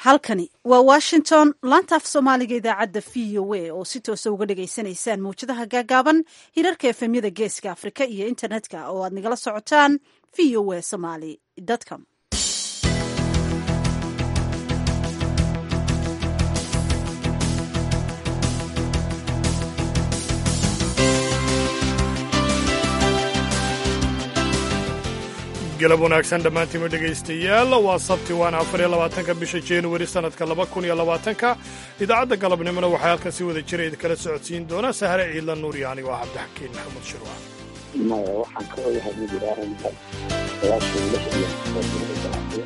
halkani waa washington laanta af soomaaliga idaacadda v o a oo si toosa uga dhagaysanaysaan mawjadaha gaagaaban hirarka efemyada geeska afrika iyo internetka oo aad nagala socotaan v o a somaly com galab wanaagsan dhammaantiima dhegaystayaal waa sabti waana afariyo labaatanka bisha januari sannadka laba kun iyo labaatanka idaacadda galabnimona waxaa halkan si wada jira idinkala socodsiin doona sahre ciidla nuur iyo anigo ah cabdixakiin maxamed shirwa maya waxaan ka ogahay ma jiro arrintan sagaashan lix iyo ganacsiga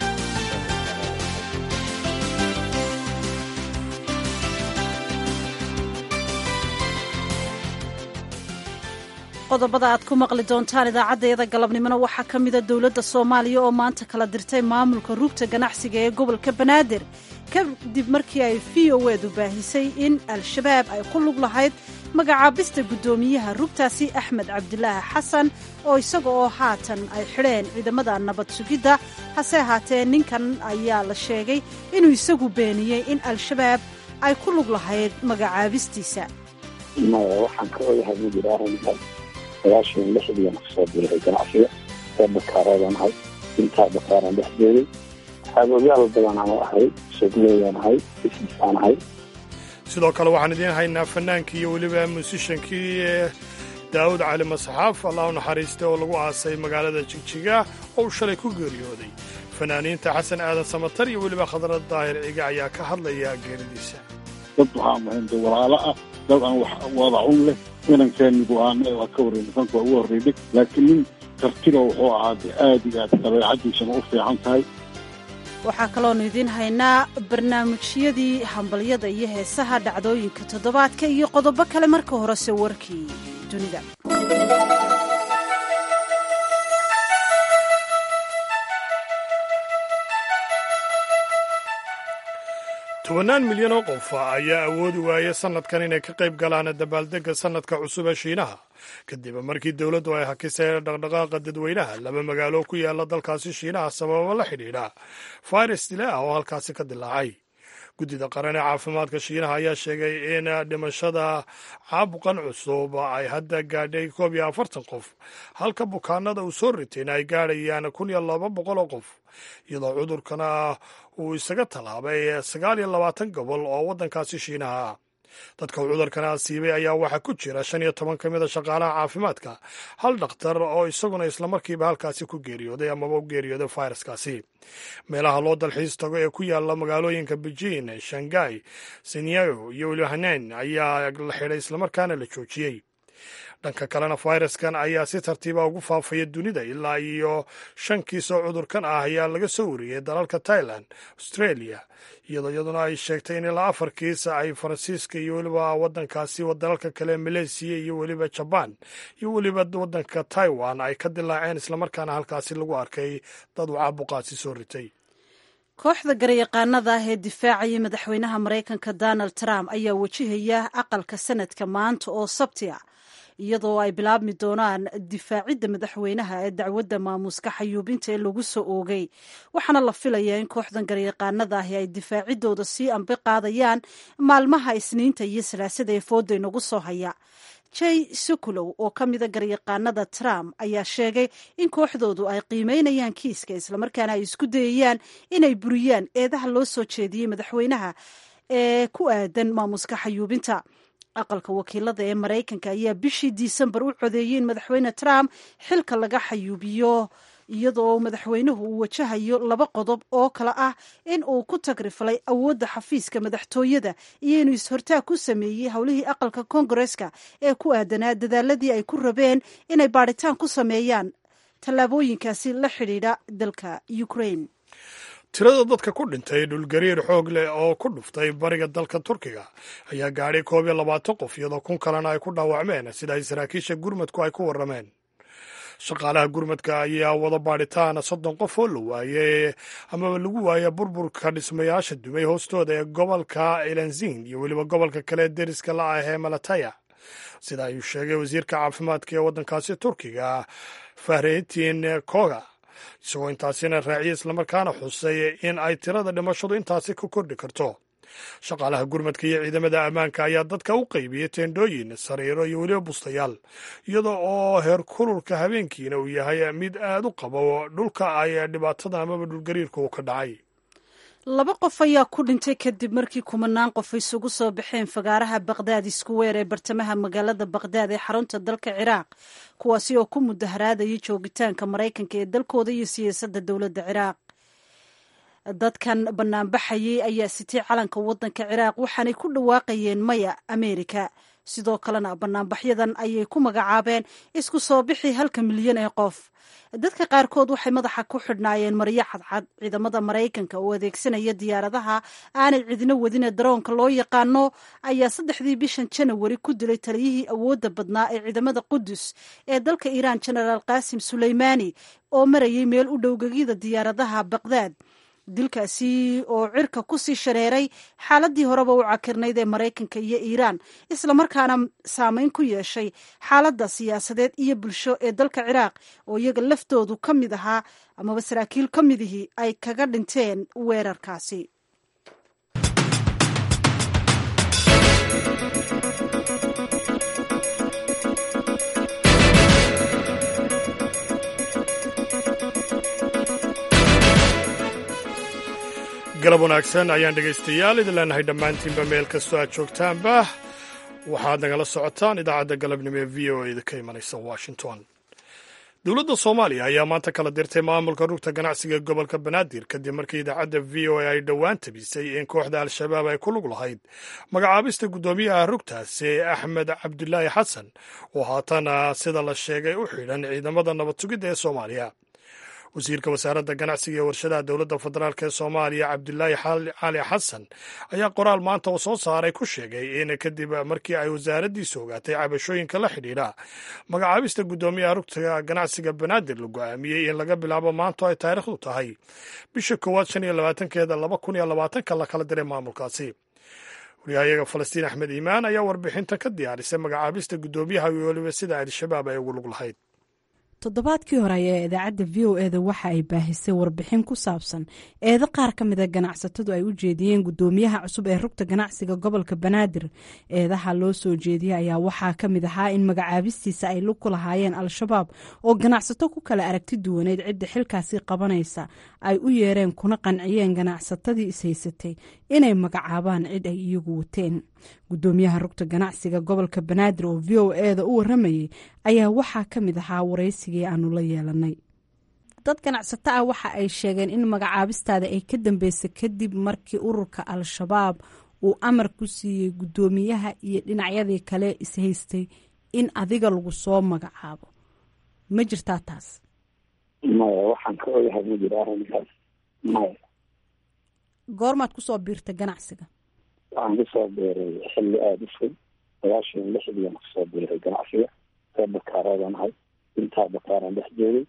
qodobada aad ku maqli doontaan idaacaddayada galabnimona waxaa ka mida dowladda soomaaliya oo maanta kala dirtay maamulka rugta ganacsiga ee gobolka banaadir kadib markii ay v o edu baahisay in al-shabaab ay ku lug lahayd magacaabista guddoomiyaha rugtaasi axmed cabdilaahi xasan oo isaga oo haatan ay xidheen ciidamada nabad sugidda hase ahaatee ninkan ayaa la sheegay inuu isagu beeniyey in al-shabaab ay ku lug lahayd magacaabistiisa maya waxaan ka ogahay ma jiro arrintan sagaashan lixdiian kusoo biiray ganacsiga ee bakaareedan ahay intaa bakaaran dhex jeeday xaagoyaal badan aan ahay sugleeyaan ahay bisnisaan ahay sidoo kale waxaan idiin haynaa fannaankii iyo weliba muusishankii daawud cali masxaaf allah u naxariistay oo lagu aasay magaalada jigjiga oo uu shalay ku geeriyooday fanaaniinta xasan aadan samatar iyo weliba khadrad daahir ciga ayaa ka hadlaya geeridiisa dad waxaa muhiimta walaalo ah dad aan wax wadacun leh inankeeni go-aanada waa ka warrey nisanka waa ugu horreydhay laakiin nin kartida wuxuu ahaade aad iyo aad dabeecaddiisana u fiican tahay waxaa kaloonu idiin haynaa barnaamijyadii hambalyada iyo heesaha dhacdooyinka toddobaadka iyo qodobo kale marka horese warkii dunida tobannaan milyan oo qof ayaa awoodi waayay sannadkan inay ka qayb galaan dabaaldegga sannadka cusub ee shiinaha kadib markii dowladdu ay hakisay dhaqdhaqaaqa dadweynaha laba magaalo ku yaala dalkaasi shiinaha sababo la xidhiidha fayras dile ah oo halkaasi ka dilaacay guddida qaran ee caafimaadka shiinaha ayaa sheegay in dhimashada caabuqan cusub ay hadda gaadhay koob iyo afartan qof halka bukaanada uu soo ritayna ay gaadhayaan kun iyo laba boqol oo qof iyadoo cudurkana uu isaga tallaabay sagaal iyo labaatan gobol oo waddankaasi shiinaha ah dadka uu cudurkana asiibay ayaa waxaa ku jira shan iyo toban ka mida shaqaalaha caafimaadka hal dhakhtar oo isaguna islamarkiiba halkaasi ku geeriyooday amaba u geeriyooday fayraskaasi meelaha loo dalxiis tago ee ku yaala magaalooyinka beijing shanghai sinyago iyo weliba hanein ayaa la xidhay islamarkaana la joojiyey dhanka kalena fayraskan ayaa si tartiiba ugu faafaya dunida ilaa iyo shan kiis oo cudurkan ah ayaa laga soo wariyey dalalka tailan australia iyadoo iyaduna ay sheegtay in ilaa afar kiis ay faransiiska iyo weliba wadankaasi dalalka kale maleysiya iyo weliba jabaan iyo weliba wadanka taiwan ay ka dilaaceen islamarkaana halkaasi lagu arkay dad uu caabuqaasi soo ritay kooxda garyaqaanada ah ee difaacaya madaxweynaha maraykanka donald trump ayaa wajahaya aqalka sanadka maanta oo sabti ah iyadoo ay bilaabmi doonaan difaacidda madaxweynaha ee dacwadda maamuuska xayuubinta ee lagu soo oogay waxaana la filayaa in kooxdan garyaqaanada ahi ay difaaciddooda sii ambi qaadayaan maalmaha isniinta iyo salaasada ee fooda inagu soo haya jay sukulow oo ka mida garyaqaanada trump ayaa sheegay in kooxdoodu ay qiimeynayaan kiiska islamarkaana ay isku dayayaan inay buriyaan eedaha loo soo jeediyey madaxweynaha ee ku aadan maamuuska xayuubinta aqalka wakiilada ee maraykanka ayaa bishii disembar u codeeyey in madaxweyne trump xilka laga xayuubiyo iyadoo madaxweynuhu uu wajahayo laba qodob oo kale ah in uu ku tagrifalay awoodda xafiiska madaxtooyada iyo inuu is-hortaag ku sameeyey howlihii aqalka koongareska ee ku aadanaa dadaaladii ay ku rabeen inay baadhitaan ku sameeyaan tallaabooyinkaasi la xidhiidha dalka ukraine tirada dadka ku dhintay dhulgariir xoog leh oo ku dhuftay bariga dalka turkiga ayaa gaadhay koob iyo labaatan qof iyadoo kun kalena ay ku dhaawacmeen sida ay saraakiisha gurmadku ay ku warrameen shaqaalaha gurmadka ayaa wada baadhitaan soddon qof oo la waayey amaba lagu waaya burburka dhismayaasha dumay hoostooda ee gobolka elanzin iyo weliba gobolka kale deriska la ah ee malataya sida ayuu sheegay wasiirka caafimaadka ee waddankaasi turkiga fahretin koga isagoo intaasina raaciyay islamarkaana xusay in ay tirada dhimashadu intaasi ka kordhi karto shaqaalaha gurmadka iyo ciidamada ammaanka ayaa dadka u qaybiyey teendhooyin sariiro iyo weliba bustayaal iyada oo heer kululka habeenkiina uu yahay mid aad u qabo dhulka ay dhibaatada amaba dhulgariirka uu ka dhacay laba qof ayaa ku dhintay kadib markii kumanaan qof isugu soo baxeen fagaaraha baqdaad iskuweer ee bartamaha magaalada baqdaad ee xarunta dalka ciraaq kuwaasi oo ku mudaharaadayay joogitaanka maraykanka ee dalkooda iyo siyaasadda dowladda ciraaq dadkan banaanbaxayay ayaa sitay calanka waddanka ciraaq waxaanay ku dhawaaqayeen maya ameerika sidoo kalena banaanbaxyadan ayay ku magacaabeen isku soo bixi halka milyan ee qof dadka qaarkood waxay madaxa ku xidhnaayeen maryo cadcad ciidamada maraykanka oo adeegsanaya diyaaradaha aanay cidino wadine daroonka loo yaqaano ayaa saddexdii bishan janawari ku dilay taliyihii awoodda badnaa ee ciidamada qudus ee dalka iiraan genaraal qaasim suleymaani oo marayay meel u dhowgegyada diyaaradaha baqdaad dilkaasi oo cirka ku sii shareeray xaaladii horeba u cakirnayd ee maraykanka iyo iiraan islamarkaana saameyn ku yeeshay xaaladda siyaasadeed iyo bulsho ee dalka ciraaq oo iyaga laftoodu ka mid ahaa amaba saraakiil ka midihii ay kaga dhinteen weerarkaasi galab wanaagsan ayaan dhegaystayaal idin leenahay dhammaantiinba meel kastoo aad joogtaanba waxaad nagala socotaan idaacadda galabnimo ee v o a da ka imanaysa washington dowladda soomaaliya ayaa maanta kala dirtay maamulka rugta ganacsiga gobolka banaadir kadib markii idaacadda v o a ay dhowaan tabisay in kooxda al-shabaab ay ku lug lahayd magacaabista guddoomiyaha rugtaasi axmed cabdulaahi xasan oo haatana sida la sheegay u xidhan ciidamada nabad sugidda ee soomaaliya wasiirka wasaaradda ganacsiga ee warshadaha dowladda federaalk ee soomaaliya cabdulaahi cali xasan ayaa qoraal maanta uu soo saaray ku sheegay in kadib markii ay wasaaraddiisu ogaatay cabashooyinka la xidhiidha magacaabista guddoomiyaha rugta ganacsiga banaadir la go-aamiyey in laga bilaabo maanta ay taariikhdu tahay bisha koowaad shan iyo labaatankeeda laba kun iyo labaatanka la kala diray maamulkaasi waryahayaga falastiin axmed iimaan ayaa warbixinta ka diyaarisay magacaabista guddoomiyaha iyo weliba sida al-shabaab ay ugu lug lahayd toddobaadkii hore ayaa idaacadda v o eda waxa ay baahisay warbixin ku saabsan eedo qaar ka mida ganacsatadu ay u jeediyeen guddoomiyaha cusub ee rugta ganacsiga gobolka banaadir eedaha loo soo jeediyey ayaa waxaa ka mid ahaa in magacaabistiisa ay lug ku lahaayeen al-shabaab oo ganacsato ku kala aragti duwaneyd cidda xilkaasi qabanaysa ay u yeereen kuna qanciyeen ganacsatadii ishaysatay inay magacaabaan cid ay iyagu wateen guddoomiyaha rugta ganacsiga gobolka banaadir oo v o eda u waramayay ayaa waxaa ka mid ahaa waraysigii aanu la yeelanay dad ganacsato ah waxa ay sheegeen in magacaabistaada ay ka dambeysay kadib markii ururka al-shabaab uu amar ku siiyey guddoomiyaha iyo dhinacyadii kale ishaystay in adiga lagu soo magacaabo ma jirtaa taas maya waxaan ka ogahay ma jiro arrinkaas maya goormaad kusoo biirtay ganacsiga waxaan kusoo biiray xilli aada u fog sagaashan lixdiian kusoo biiray ganacsiga ree bakaareedan ahay intaa bakaaraan dhex joogay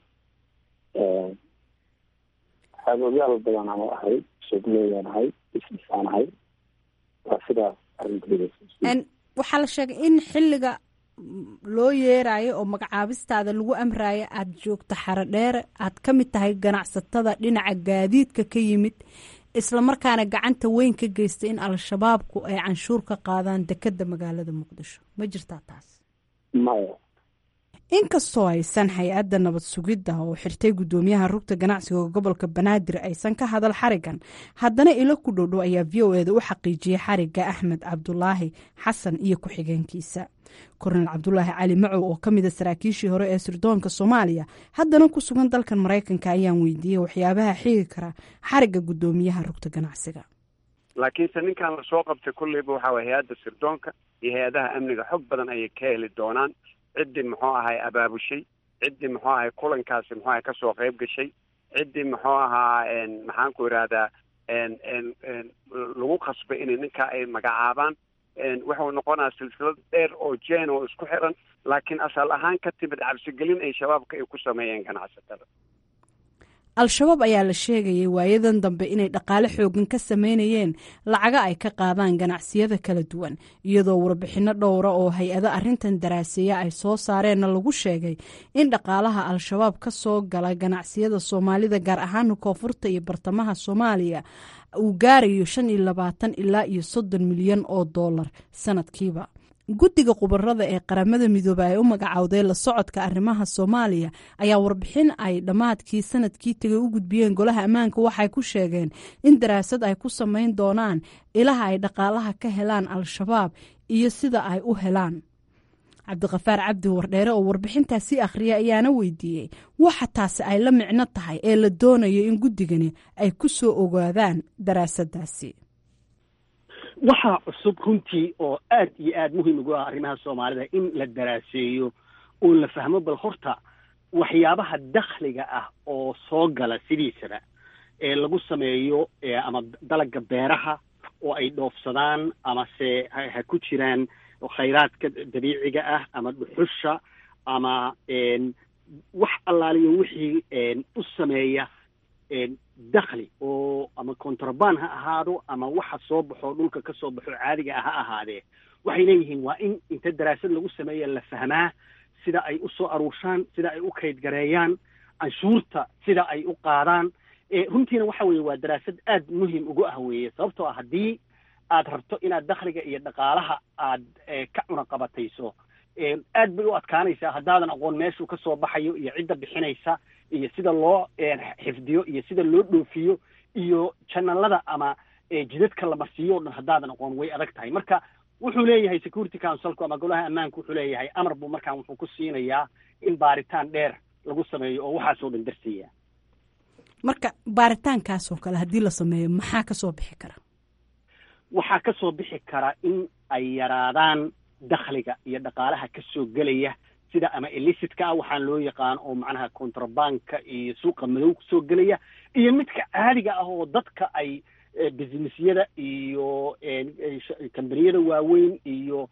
xaabooyaal badan ama ahay sugleeyaan ahay bisnisaan ahay waa sidaas arrinkeeda waxaa la sheegay in xilliga loo yeerayo oo magacaabistaada lagu amrayo aada joogto xaro dheere aad ka mid tahay ganacsatada dhinaca gaadiidka ka yimid islamarkaana gacanta weyn ka geystay in al-shabaabku ay canshuur ka qaadaan dekadda magaalada muqdisho ma jirtaa taas maya inkastoo aysan hay-adda nabad sugidda oo xirtay guddoomiyaha rugta ganacsiga gobolka banaadir aysan ka hadal xarigan haddana ilo ku dhowdhow ayaa v o eda u xaqiijiyey xariga axmed cabdulaahi xasan iyo ku-xigeenkiisa kornel cabdulaahi cali macow oo ka mida saraakiishii hore ee sirdoonka soomaaliya haddana ku sugan dalkan maraykanka ayaan weydiiyey waxyaabaha xigi kara xariga guddoomiyaha rugta ganacsiga laakiinse ninkan lasoo qabtay kulleyba waxaa way hay-adda sirdoonka iyo hay-adaha amniga xog badan ayay ka heli doonaan ciddii muxuu ahay abaabushay ciddii muxuu ahay kulankaasi muxuu ahay kasoo qayb gashay ciddii muxuu ahaa maxaan ku idhaahdaa lagu qasbay inay ninkaa ay magacaabaan wuxuu noqonaa silsilad dheer oo jeen oo isku xiran laakiin asal ahaan ka timid cabsigelin ay shabaabka ay ku sameeyeen ganacsatada al-shabaab ayaa la sheegayay waayadan dambe inay dhaqaale xoogan ka sameynayeen lacaga ay ka qaadaan ganacsiyada kala duwan iyadoo warbixinno dhowra oo hay-ado arrintan daraaseeya ay soo saareenna lagu sheegay in dhaqaalaha al-shabaab ka soo gala ganacsiyada soomaalida gaar ahaan koonfurta iyo bartamaha soomaaliya uu gaarayo shan iyo labaatan ilaa iyo soddon milyan oo dollar sanadkiiba guddiga khubarada ee qaramada midoobe ay u magacowday la socodka arrimaha soomaaliya ayaa warbixin ay dhammaadkii sanadkii tegay u gudbiyeen golaha ammaanka waxay ku sheegeen in daraasad ay ku samayn doonaan ilaha ay dhaqaalaha ka helaan al-shabaab iyo sida ay u helaan cabdiqafaar cabdi wardheere oo warbixintaasi akhriya ayaana weydiiyey waxa taasi ay la micno tahay ee la doonayo in guddigani ay ku soo ogaadaan daraasadaasi waxaa cusub runtii oo aad iyo aad muhiim ugu ah arrimaha soomaalida in la daraaseeyo oo la fahmo bal horta waxyaabaha dakhliga ah oo soo gala sidiisaba ee lagu sameeyo ama dalagga beeraha oo ay dhoofsadaan amase ha ku jiraan khayraadka dabiiciga ah ama dhuxusha ama wax allaaliyo wixii u sameeya dakhli oo ama contraband ha ahaado ama waxa soo baxo dhulka ka soo baxo caadiga ah ha ahaadee waxay leeyihiin waa in inta daraasad lagu sameeya la fahmaa sida ay u soo aruurshaan sida ay u kaydgareeyaan canshuurta sida ay u qaadaan runtiina waxa weeye waa daraasad aad muhim ugu ah weeye sababtoo ah haddii aad rabto inaad dakhliga iyo dhaqaalaha aad ka cunaqabatayso aad bay u adkaanaysaa haddaadan aqoon meeshuu ka soo baxayo iyo cidda bixinaysa iyo sida loo xifdiyo iyo sida loo dhoofiyo iyo janalada ama jidadka la marsiiyo o dhan haddaadan aqoon way adag tahay marka wuxuu leeyahay security councilku ama golaha ammaanka wuxuu leeyahay amar buu markaan wuxuu ku siinayaa in baaritaan dheer lagu sameeyo oo waxaasoo dhan darsiiya marka baaritaankaasoo kale haddii la sameeyo maxaa ka soo bixi kara waxaa ka soo bixi kara in ay yaraadaan dakhliga iyo dhaqaalaha ka soo gelaya sida ama elicitka ah waxaan loo yaqaan oo macnaha contrabandka iyo suuqa madow kusoo gelaya iyo midka caadiga ah oo dadka ay businessyada iyo kambaniyada waaweyn iyo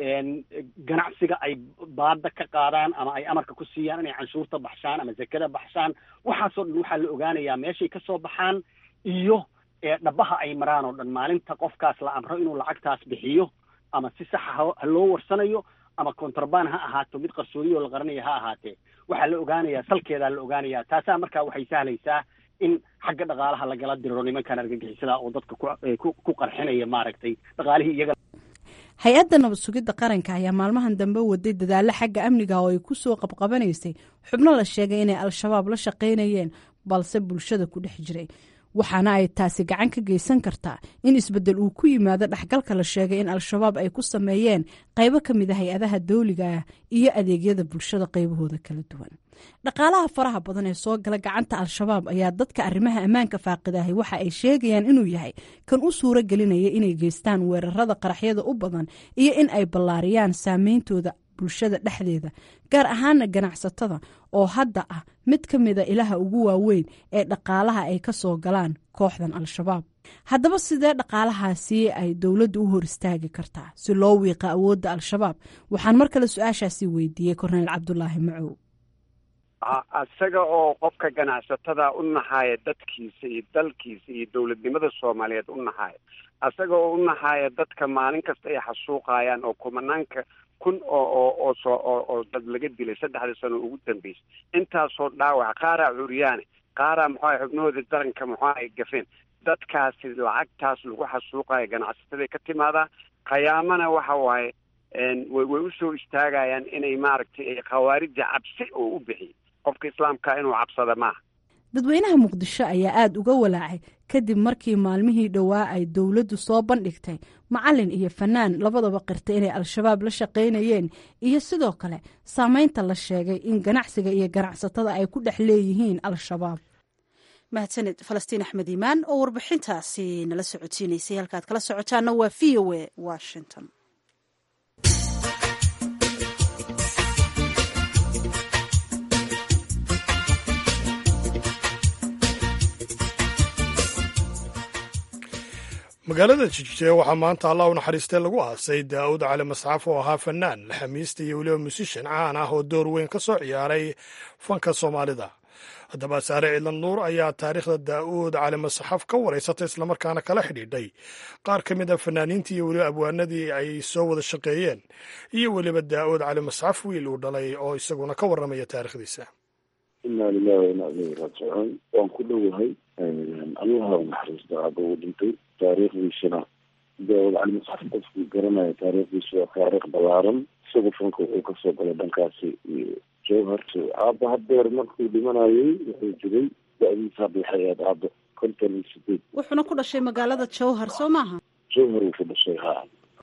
ganacsiga ay baada ka qaadaan ama ay amarka ku siiyaan inay canshuurta baxshaan ama zakada baxshaan waxaasoo dhan waxaa la ogaanayaa meeshay ka soo baxaan iyo dhabaha ay maraan oo dhan maalinta qofkaas la amro inuu lacagtaas bixiyo ama si saxa ha loo warsanayo ama contraband ha ahaato mid qarsoodiyo la qaranayo ha ahaatee waxaa la ogaanayaa salkeedaa la ogaanayaa taasaa markaa waxay sahlaysaa in xagga dhaqaalaha lagala diriro nimankan argagixisada oo dadka ku qarxinaya maaragtay dhaqaalihii iyaga hay-adda nabad sugidda qaranka ayaa maalmahan dambe waday dadaallo xagga amniga oo ay ku soo qabqabanaysay xubno la sheegay inay al-shabaab la shaqaynayeen balse bulshada ku dhex jiray waxaana ay taasi gacan ka geysan kartaa in isbeddel uu ku yimaado dhexgalka la sheegay in al-shabaab ay ku sameeyeen qaybo ka mid a hay-adaha dawliga ah iyo adeegyada bulshada qaybahooda kala duwan dhaqaalaha faraha badan ee soo gala gacanta al-shabaab ayaa dadka arrimaha ammaanka faaqidahay waxa ay sheegayaan inuu yahay kan u suuro gelinaya inay geystaan weerarada qaraxyada u badan iyo in ay ballaariyaan saameyntooda bulshada dhexdeeda gaar ahaana ganacsatada oo hadda ah mid ka mida ilaha ugu waaweyn ee dhaqaalaha ay ka soo galaan kooxdan al-shabaab haddaba sidee dhaqaalahaasi ay dowladdu u hor istaagi kartaa si loo wiiqa awoodda al-shabaab waxaan mar kale su-aashaasi weydiiyey korneyl cabdulaahi macow isaga oo qofka ganacsatada u naxaaya dadkiisa iyo dalkiisa iyo dowladnimada soomaaliyeed u naxaaya isaga oo u naxaaya dadka maalin kasta ay xasuuqayaan oo kumanaanka kun oo oo oo soo oo oo dad laga dilay saddexdii sano ugu dambeysay intaasoo dhaawac qaaraa curyaane qaaraa muxuaha xubnahooda daranka muxua ay gafeen dadkaasi lacagtaas lagu xasuuqayo ganacsatada ka timaadaa khiyaamana waxa waaye way way usoo istaagayaan inay maaragtay khawaarija cabsi oo u bixiy qofka islaamka inuu cabsada maaha dadweynaha muqdisho ayaa aada uga walaacay kadib markii maalmihii dhowaa ay dowladdu soo bandhigtay macalin iyo fanaan labadaba qirtay inay al-shabaab la shaqaynayeen iyo sidoo kale saameynta la sheegay in ganacsiga iyo ganacsatada ay ku dhex leeyihiin al-shabaab mahadsaned falastiin axmed iimaan oo warbixintaasi nala socodsiinaysay halkaad kala socotaana waa v o a washington magaalada jijee waxaa maanta allah u naxariistay lagu aasay daa'uud cali masxaf oo ahaa fanaan xamiista iyo weliba musishan caan ah oo door weyn ka soo ciyaaray fanka soomaalida haddaba saare ciidan nuur ayaa taariikhda daa'uud cali masaxaf ka waraysatay islamarkaana kala xidhiidhay qaar ka mid a fanaaniintii iyo weliba abwaanadii ay soo wada shaqeeyeen iyo weliba daa'uud cali masaxaf wiil uu dhalay oo isaguna ka warramaya taariikhdiisa inaa lilahi wa inaa ilayhi raajicuun waan ku dhowahay allaha naxariista aaba uu dhintay taariikhdiisana daawud cali masaxaf qofkii garanaya taariikhdiisa waa taariikh ballaaran isagu fanka wuxuu kasoo galay dhankaasi iyo jowhar aaba hadeer markuu dhimanayay wuxuu jiray da-diisa hadda waxay ahayd aaba konton iyo sideed wuxuuna ku dhashay magaalada jowhar soo maaha jowhar uu ku dhashay ha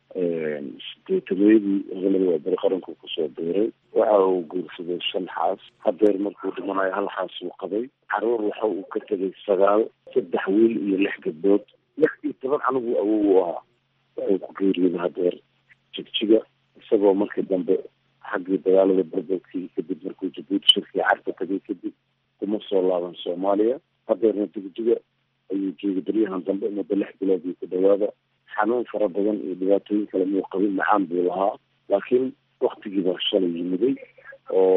sideetameedii gobolada waa bari qaranku kusoo biiray waxa uu guursaday shan xaas hadeer markuu dhimanayo hal xaas uu qabay caruur waxa uu ka tegay sagaal saddex wiil iyo lix gabdhood lix iyo toban anigu awow u ahaa wuxuu ku geeriyooday hadeer jigjiga isagoo markii dambe xaggii dagaalada berberkii kadib markuu jabuuti shirkii carka tagay kadib kuma soo laaban soomaaliya hadeerna jigjiga ayuu joogay baryahan dambe muddo lix bilood iyo ku dhawaada xanuun fara badan iyo dhibaatooyin kale muu qabin macaan buu lahaa laakiin waktigii baa shalay yimiday oo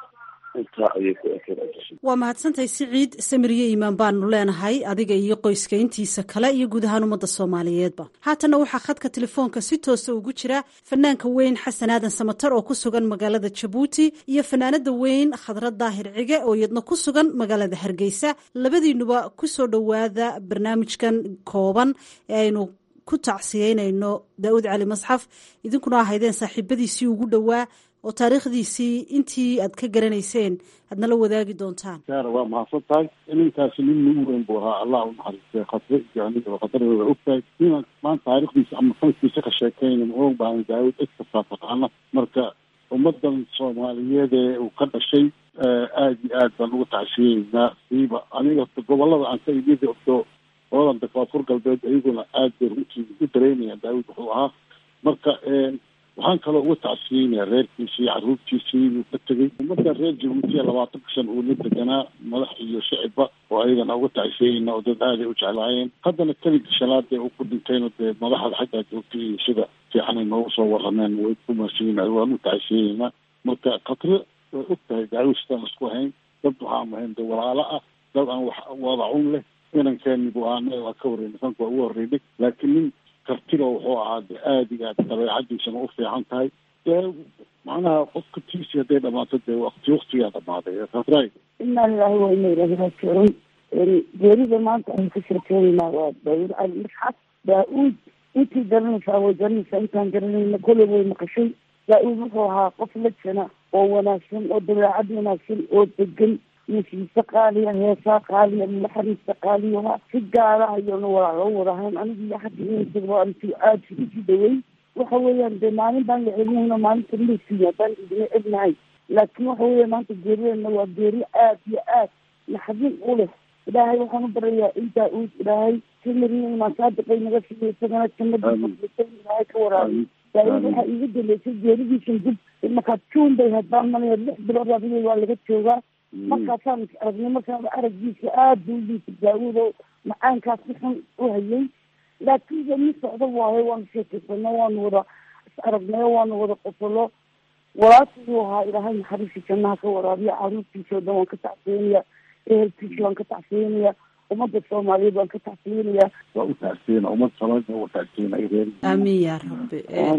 intaa ayay ku ekeen waa mahadsantahay siciid samiriye iimaan baanu leenahay adiga iyo qoyska intiisa kale iyo guud ahaan ummadda soomaaliyeedba haatanna waxaa khadka telefoonka si toosa ugu jira fanaanka weyn xasan aadan samatar oo ku sugan magaalada jabuuti iyo fanaanada weyn khadra daahir cige oo iyadna ku sugan magaalada hargeysa labadiinuba kusoo dhowaada barnaamijkan kooban ee aynu ku tacsiyeynayno daa'uud cali masxaf idinkuna ahaydeen saaxiibadiisii ugu dhowaa oo taariikhdiisii intii aad ka garanayseen aad nala wadaagi doontaan saara waa mahadsan tahay ninkaasi nin nagu weyn buu ahaa allah u naxariistay khadre iyo aniga khadradooda ogtahay ninaan maanta taariikhdiisa ama fankiisa ka sheekeyna ma og baahan daawud cid kastaa taqaana marka ummadan soomaaliyeed ee uu ka dhashay aada iyo aad baan ugu tacsiyeynaa siiba aniga gobolada aan ka imid ogto gobolada koonfur galbeed iyaguna aad bay runtii u dareynayaan daawud wuxuu ahaa marka waxaan kaloo uga tacsiyeynayaa reerkiisii caruurtiisii uu ka tegey ummadan reer jabuutiya labaatanka shan uu la deganaa madax iyo shicibba oo ayagana uga tacsiyeyna oo dad aaday u jeclaayeen haddana keligii shanaadee uu ku dhintayna dee madaxda xaggaa joogtay iyo sida fiicanay noogu soo warameen way ku mahadsanyiin waan u tacsiyeynaa marka khatre way og tahay daawustaan isku hayn dad waxaan ahayn dee walaalo ah dad aan wax wadacun leh inankeenigu aana waa ka horreynay sanka waa ugu horreynay laakiin nin kartilo wuxuu ahaa de aada iyo aad dabeecadiisana u fiican tahay dee macnaha qofka tiisi hadday dhamaato dee wakti waktigaa dhamaaday khadray inaa lilahi wa ina ilahi raajicuun geerida maanta aynu ka sheekeynaynaa waa daawud cali masxaf daa-uud intii garanaysaa way garanaysaa intaan garanayna kolley way maqashay daa-uud wuxuu ahaa qof lajana oo wanaagsan oo dabeecad wanaagsan oo degan musiise qaaliya heesaa qaaliya naxariista qaaliyaha si gaara ayanu wala loo wadahayn anigu iyo xagga inasaba anti aada isugu dhawey waxa weeyaan dee maalin baan la celinayna maalinta maysiya baan idina egnahay laakiin waxa weeya maanta geerideena waa geeri aad iyo aad naxdin u leh ilaahay waxaan u barayaa in daa-uud ilaahay simiriya imaan saadiqay naga siiyo isagana jannadiisa ilaahay ka waraabiy daa-uud waxaa iiga dambeysay geeridiisan dib markaa juun bay hayd baan malaya lix bilood adiga waa laga joogaa markaasaan is aragnay markaan araggiisa aada buu liisa daawud oo macaankaas si xun u hayay laakiin de mi socdo waayo waanu sheekaysano waanu wada is aragnayo waanu wada qosolo walaashayuu ahaa ilaahay naxariista jannaha ka waraabiya caruurtiisa oo dhan waan ka tacsiyanaya ehelkiisa waan ka tacsiyanaya ummadda soomaaliyeed waan ka tacsiyanaya waa u tacsiyena ummad soomaaliya waa tacsiyena ay reer aamiin yaa rabbi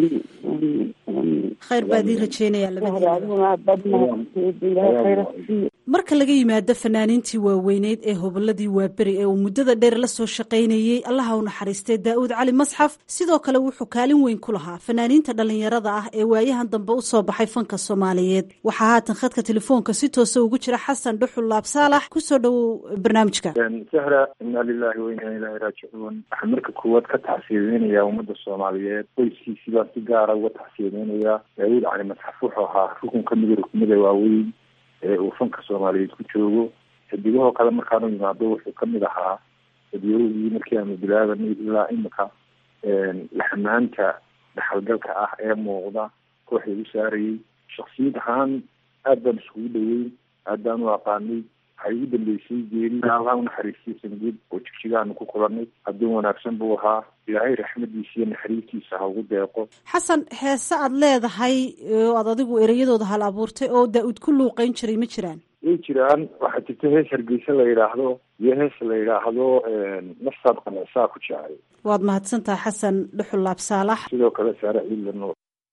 khayr baa idin rajeynayaa labadiina marka laga yimaado fanaaniintii waaweyneyd ee hoboladii waaberi ee uu muddada dheer la soo shaqaynayey allaha u naxariistay daa'uud cali masxaf sidoo kale wuxuu kaalin weyn ku lahaa fanaaniinta dhallinyarada ah ee waayahan dambe u soo baxay fanka soomaaliyeed waxaa haatan khadka telefoonka si toosa ugu jira xasan dhuxul laab saalax kusoo dhowow barnaamijka sahra inaa lilahi wa inaa ilaahi raajicuun waxaan marka koowaad ka tacsiyadeynayaa ummadda soomaaliyeed qoyskiisii baa si gaara uga tacsiyadeynayaa daawuud cali masxaf wuxuu ahaa rukun ka mida rukumada waaweyn ee uu fanka soomaaliyeed ku joogo xidigahoo kale markaanu yimaado wuxuu kamid ahaa dadyoogii markii aanu bilaabanay ilaa imika laxamaanta dhaxalgalka ah ee muuqda kooxda u saarayay shaksiyad ahaan aad baan iskugu dhaweyn aad baan u aqaanay waxay ugu dambeysay geeri allah unaxariistay sanguud oo jigjigaanu ku kulanay adduun wanaagsan buu ahaa ilaahay raxmadiisa iyo naxariistiisa ha ugu deeqo xasan heese aad leedahay oo aad adigu ereyadooda hal abuurtay oo daa-uud ku luuqeyn jiray ma jiraan way jiraan waxaa jirta hees hargeysa la yidhaahdo iyo hees la yidhaahdo naftaad qanacsaa ku jecay waad mahadsantaha xasan dhuxul laab saalax sidoo kale saare ciidla nuur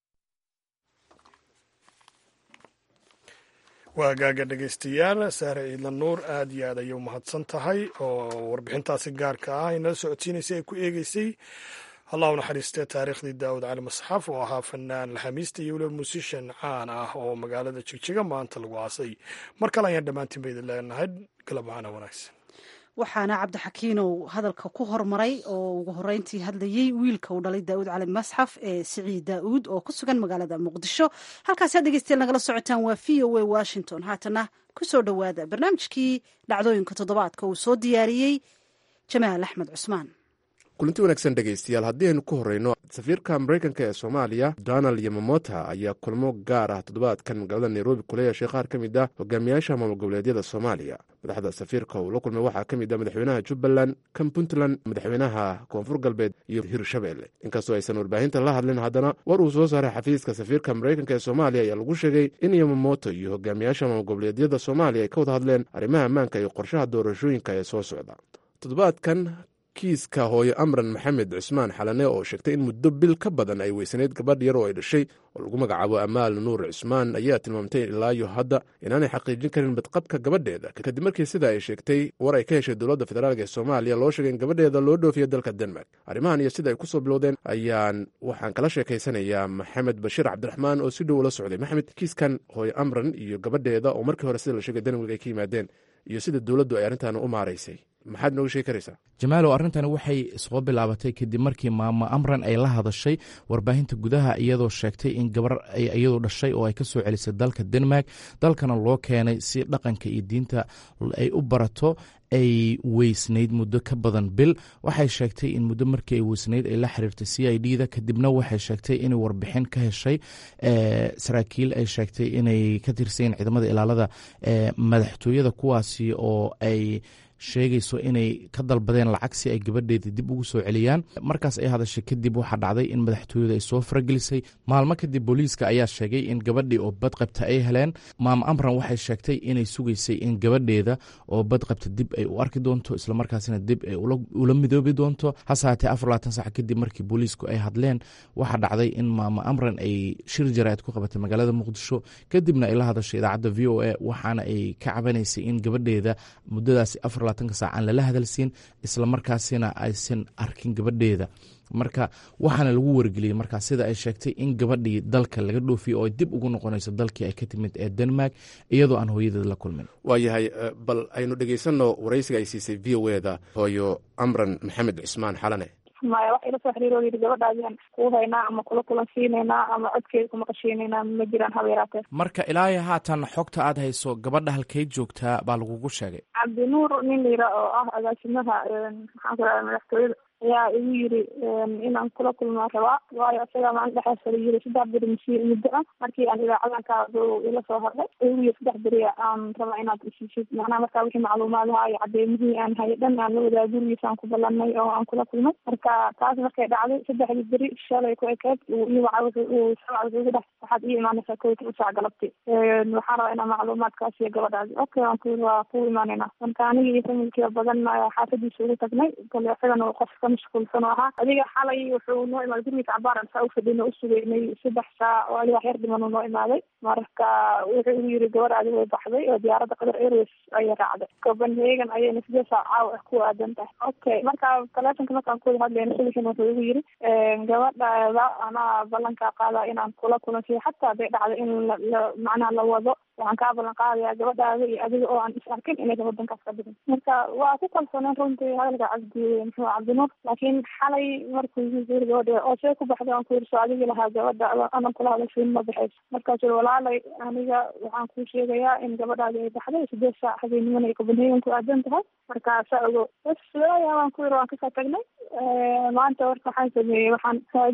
waa gaaga dhegaystayaal saare ciidla nuur aad iyo aad ayay u mahadsan tahay oo warbixintaasi gaarka ah inala socodsiinaysay ay ku eegeysay allah u naxariistee taariikhdii daawud cali masxaf oo ahaa fanaan laxamiista iyo weliba musishan caan ah oo magaalada jigjiga maanta lagu aasay mar kale ayaan dhammaantiin ba idin leenahay galab macana wanaagsan waxaana cabdixakiinow hadalka ku hormaray oo ugu horeyntii hadlayey wiilka uu dhalay daa'uud cali masxaf ee siciid daa'uud oo ku sugan magaalada muqdisho halkaasi had dhegeystayaal nagala socotaan waa v o a washington haatana ku soo dhowaada barnaamijkii dhacdooyinka toddobaadka uu soo diyaariyey jamaal axmed cusmaan kulanti wanaagsan dhegaystayaal haddii aynu ku horreyno safiirka maraykanka ee soomaaliya donald yamamota ayaa kulmo gaar ah toddobaadkan magaalada nairobi kula yeeshay qaar ka mid ah hogaamiyaasha maamul goboleedyada soomaaliya madaxda safiirka uu la kulmay waxaa ka mid ah madaxweynaha jubbaland kan puntland madaxweynaha koonfur galbeed iyo hirshabelle inkastoo aysan warbaahinta la hadlin haddana war uu soo saaray xafiiska safiirka maraykanka ee soomaaliya ayaa lagu sheegay in yamamoto iyo hogaamiyaasha maamul goboleedyada soomaaliya ay ka wada hadleen arrimaha ammaanka iyo qorshaha doorashooyinka ee soo socda toddobaadkan kiiska hooyo amran maxamed cusmaan xalane oo sheegtay in muddo bil ka badan ay weysanayd gabadh yar oo ay dhashay oo lagu magacaabo amaal nuur cusmaan ayaa tilmaamtay ilaayo hadda inaanay xaqiijin karin badqabka gabadheeda kadib markii sida ay sheegtay war ay ka heshay dowladda federaalk ee soomaaliya loo sheegay in gabadheeda loo dhoofiya dalka denmark arrimahan iyo sida ay ku soo bilowdeen ayaan waxaan kala sheekaysanayaa maxamed bashiir cabdiraxmaan oo si dhow ula socday maxamed kiiskan hooyo amran iyo gabadheeda oo markii hore sida la sheegay denmark ay ka yimaadeen iyo sida dowladdu ay arrintan u maaraysay maxaad nooga sheegi karaysaa jamaalow arrintani waxay soo bilaabatay kadib markii maamo amran ay la hadashay warbaahinta gudaha iyadoo sheegtay in gabar iyadoo dhashay oo ay ka soo celisay dalka denmark dalkana loo keenay si dhaqanka iyo diinta ay u barato ay weysnayd muddo ka badan bil waxay sheegtay in muddo markii ay weysnayd ay la xiriirtay c i d da kadibna waxay sheegtay inay warbixin ka heshay saraakiil ay sheegtay inay ka tirsayin ciidamada ilaalada madaxtooyada kuwaasi oo ay sheegayso inay ka dalbadeen lacag si ay gabadheeda dib ugu soo celiyaan markaas ay hadashay kadib waxaa dhacday in madaxtooyada ay soo faragelisay maalmo kadib booliiska ayaa sheegay in gabadhii oo badqabta ay heleen maamo amran waxay sheegtay inay sugaysay in gabadheeda oo badqabta dib ay u arki doonto islamarkaasina dib ay ula midoobi doonto hase haatee afar labaatan sac kadib markii booliisku ay hadleen waxaa dhacday in maamo amran ay shir jaraa'id ku qabatay magaalada muqdisho kadibna ay la hadashay idaacadda v o a waxaana ay ka cabanaysay in gabadheeda muddadaasi afar sac aan lala hadalsiin islamarkaasina aysan arkin gabadheeda marka waxaana lagu wargeliyey markaa sida ay sheegtay in gabadhii dalka laga dhoofiyo oo ay dib ugu noqonayso dalkii ay ka timid ee denmark iyadoo aan hooyadeed la kulmin waayahay bal aynu dhegeysanno waraysiga ay siisay v o eda hooyo amran maxamed cismaan xalane maya wax ila soo xiriir oo yidhi gabadhaadian kuu haynaa ama kula kulan siinaynaa ama codkeeda kuma qashiinaynaa ma jiraan haba yaraatee marka ilaahay haatan xogta aad hayso gabadha halkay joogtaa baa lagugu sheegay cabdinuur nin layira oo ah agaasimaha maxaan ku raha madaxtooyada ayaa igu yiri inaan kula kulmaa rabaa waayo isagaa maalin dhexaas fala yiri saddex beri masi muddo ah markii aan idaacadanka ila soo hadlay igu yiri saddex beri aan rabaa inaad isiisid macnaha markaa wixii macluumaadaha iyo cadeymihii aan hayay dhan aan la wadaa gurigiisaan ku ballanay oo aan kula kulmay marka taas markay dhacday saddexdii beri shalay ku ekeed ii waca uu sabca wuxuu igu dhex waxaad ii imaanaysaa kow toban saac galabti waxaan rabaa inaan macluumaadkaas iyo gabadhaasi okay waan ku waa ku imaanayna marka aniga iyo familkiiba badan xaafadiisa ugu tagnay kale isagana qofka mashquulsan oo ahaa adiga xalay wuxuu noo imaaday gurigiisa cabaaran saa ufadhino usugeynay saddex saac oo adiga wax yar dhiman uu noo imaaday marka wuxuu igu yiri gabadhaadi way baxday oo diyaaradda qatar airways ayay raacday copenhagen ayayna sidee saac caawa ah ku aadan tahay okay marka taleefonka markaan kuwada hadlayna subaxin wuxuu igu yiri gabadhaada anaa ballankaa qaadaa inaan kula kulansiyo xataa haday dhacdo in la macnaha la wado waxaan kaa ballan qaadayaa gabadhaada iyo adiga oo aan is arkin inaysan wadankaas ka bixin marka waa ku kalsooneen runtii hadalka cabdi muxuu cabdinuur laakiin xalay markuu yiri gabadha oo see ku baxday aan ku yiri soo adigi lahaa gabadha anan kula hadashiin ma baxayso markaasuu yiri walaalay aniga waxaan kuu sheegayaa in gabadhaadi ay baxday sideed saac habeenimana ay copenhagen ku aadan tahay marka saa ogo bas waaya waan ku yiri waan kasoo tagnay maanta warka waxaan sameeyey waxaan raadiyey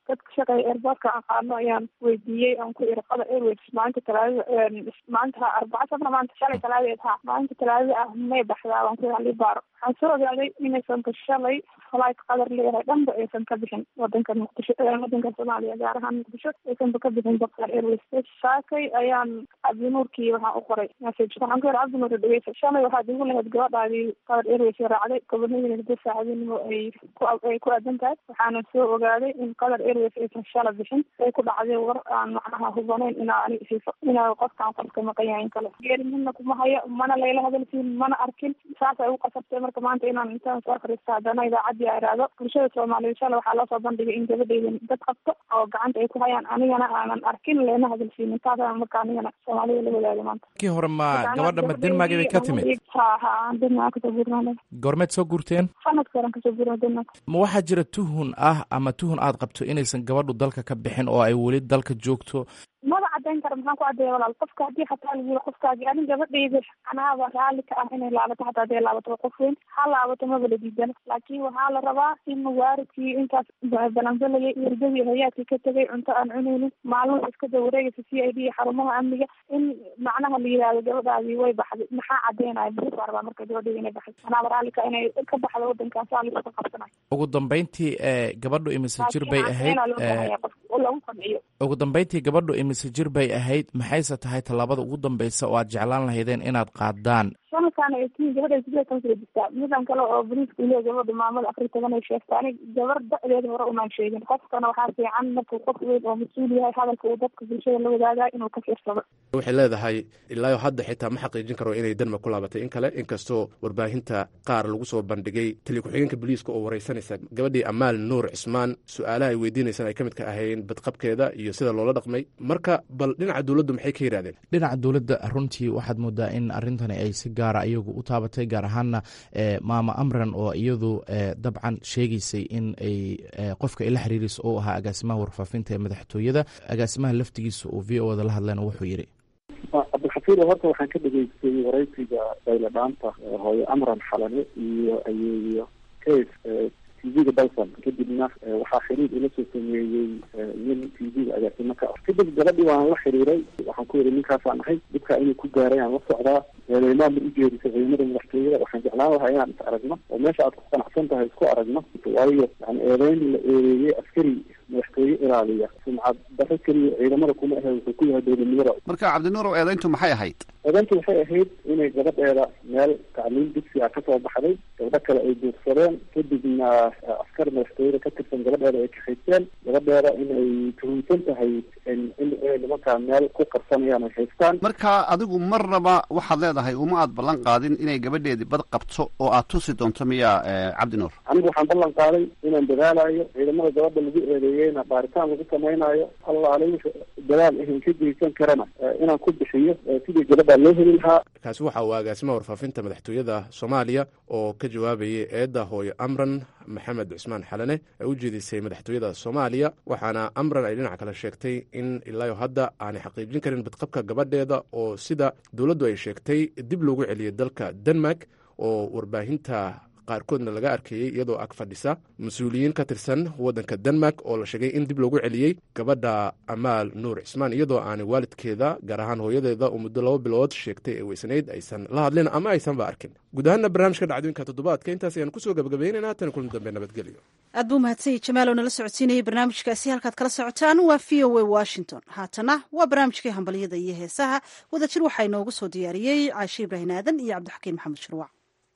dadka shaqeeya airportka aqaano ayaan weydiiyey aan ku iri qatar airways maalinta talaadada maanta arbaca sabna maanta shalay talaadeed ha maalinta talaadada ah may baxdaa waan ku halii baaro waxaan soo ogaaday inaysan ka shalay flight qatar leeyahay dhanba aysan ka bixin wadanka muqdisho wadanka soomaaliya gaar ahaan muqdisho aysanba ka bixin qatar airways saakay ayaan cabdinuurkii waxaan u qoray message waxaan ku yiri cabdinuur dhegeysa shalay waxaad igu lahayd gabadhaadii qatar airways raacday gobonadii hada saacadinimo ay ku ay ku aadan tahay waxaana soo ogaaday in qatar airways aysan shala bixin ay ku dhacday war aan macnaha hubanayn inaa ani siifo inaa qofkaan qofka maqan yahay in kale geeri midna kuma hayo mana layla hadalsiin mana arkin saas ay u qasabtay marka maanta inaan intaan soo akhristo haddana idaacadii a iraahdo bulshada soomaaliyeed shala waxaa loo soo bandhigay in gabadhayda dad qabto oo gacanta ay ku hayaan anigana aanan arkin leena hadalsiinin taasaan marka anigana soomaalida la wadaaga maanta kii hore ma gabadha ma denmark bay ka timid ha ha aan denmark kasoo guurnaa goormeed soo guurteen sanadka horan kasoo guurnaa denmark ma waxaa jira tuhun ah ama tuhun aad qabto inaysan gabadhu dalka ka bixin oo ay weli dalka joogto maba cadeyn kara maxaan ku cadeeya walaal qofka haddii xataa lagu yiri qofkaagi anin gabadhayda anaaba raalli ka ah inay laabato xataa hadday laabato qof weyn ha laabato maba la diidana laakiin waxaa la rabaa in mawaaridkii intaas balansalayay hurdadii hayaadkii ka tegay cunto aan cunaynin maalmuhu iska da wareegaysa c i d iyo xarumaha amniga in macnaha la yihahdo gabadhaadii way baxday maxaa cadeynaya muxuu baa rabaa marka gabadhayda inay baxday anaaba raalli ka inay ka baxdo wadankan saa laisku qabsanayo ugu dambeyntii gabadhu imise jir bay ahayd lagu qanciyo ugu dambeyntii gabadhu imise jir bay ahayd maxayse tahay tallaabada ugu dambeysa oo aad jeclaan lahaydeen inaad qaadaan sanadkan ay tiin gabadha sidee kan soo jirtaa midan kale oo boliiska ile gabadha maamada afar toban ay sheegta anig gabar da-deeda hore umaan sheegin qofkana waxaa fiican markuu qof weyn oo mas-uul yahay hadalka uu dadka bulshada la wadaagaa inuu ka fiirsado waxay leedahay ilaayo hadda xitaa ma xaqiijin karo inay denmark ku laabatay in kale inkastoo warbaahinta qaar lagu soo bandhigay tali ku-xigeenka booliiska oo wareysanaysa gabadhii amaal nuur cismaan su-aalaha ay weydiinaysaan ay ka mid ka ahayn badqabkeeda iyo sida loola dhaqmay marka bal dhinaca dowladdu maxay ka yidhahdeen dhinaca dowladda runtii waxaad moodaa in arrintani ay si gaara iyagu u taabatay gaar ahaana maama amran oo iyadu dabcan sheegaysay in ay qofka ila xiriiraysa oo ahaa agaasimaha warfaafinta ee madaxtooyada agaasimaha laftigiisa uu v o da la hadlayna wuxuu yidhi cabdilxafiir horta waxaan ka dhageystay waraysiga dayla dhaanta hooyo amran xalane iyo ayeeyo case tv-ga dalsan kadibna waxaa xiriir ila soo sameeyey nin tv-ga agaasimo ka ah kadib gabadhii waan la xiriiray waxaan ku yidhi ninkaasaan ahay dibkaa inuu ku gaaray aan la socdaa eedeymaan ma ujeedisay ciidamada madaxtooyada waxaan jeclaan lahaa inaan is aragno oo meesha aad ku qanacsan tahay isku aragno waayo yani eedeyn la eedeeyey askari madaxtooye ilaaliya sumcad daro keliya ciidamada kuma ahe wuxuu ku yahay dowladnimada marka cabdinuurow eedeyntu maxay ahayd eedeyntu waxay ahayd inay gabadheeda meel tacliim dugsi ah kasoo baxday gabdho kale ay duursadeen kadibna askar madaxtooyada ka tirsan gabadheeda ay kaxaysteen gabadheeda inay tuhunsan tahay inay nimankaa meel ku qarsanayaan ay haystaan marka adigu marnaba waxaad leedahay uma aad ballan qaadin inay gabadheedii bad qabto oo aad tusi doonto miya cabdinuur anigu waxaan ballan qaaday inaan dadaalayo ciidamada gabadha lagu eedeeyeyna baaritaan lagu samaynayo allaale wixii dadaal ahan ka geysan karana inaan ku bixiyo sidii gabadha loo heli lahaa kaasi waxa uu agaasimaha warfaafinta madaxtooyada soomaaliya oo ka jawaabayay eedda hooyo amran maxamed cusmaan xalane ee u jeedisay madaxtooyada soomaaliya waxaana amran ay dhinac kale sheegtay in ilaayo hadda aanay xaqiijin karin badqabka gabadheeda oo sida dowladdu ay sheegtay dib loogu celiyay dalka denmark oo warbaahinta qaarkoodna laga arkayey iyadoo ag fadhisa mas-uuliyiin ka tirsan waddanka denmark oo la sheegay in dib loogu celiyey gabadha amaal nuur cismaan iyadoo aanay waalidkeeda gaar ahaan hooyadeeda oo muddo laba bilood sheegtay ee weysanayd aysan la hadlin ama aysanba arkin guud ahaana barnaamijka dhacdooyinka toddobaadka intaas ayaan kusoo gabagabaynaynaa tan kulan dambe nabadgelyo aad buu mahadsanyay jamaal oo nala socodsiinayay barnaamijkaasi halkaad kala socotaan waa v o a washington haatana waa barnaamijkii hambalyada iyo heesaha wadajir waxaa inoogu soo diyaariyey caashe ibrahin aadan iyo cabdixakiin maxamed shurwac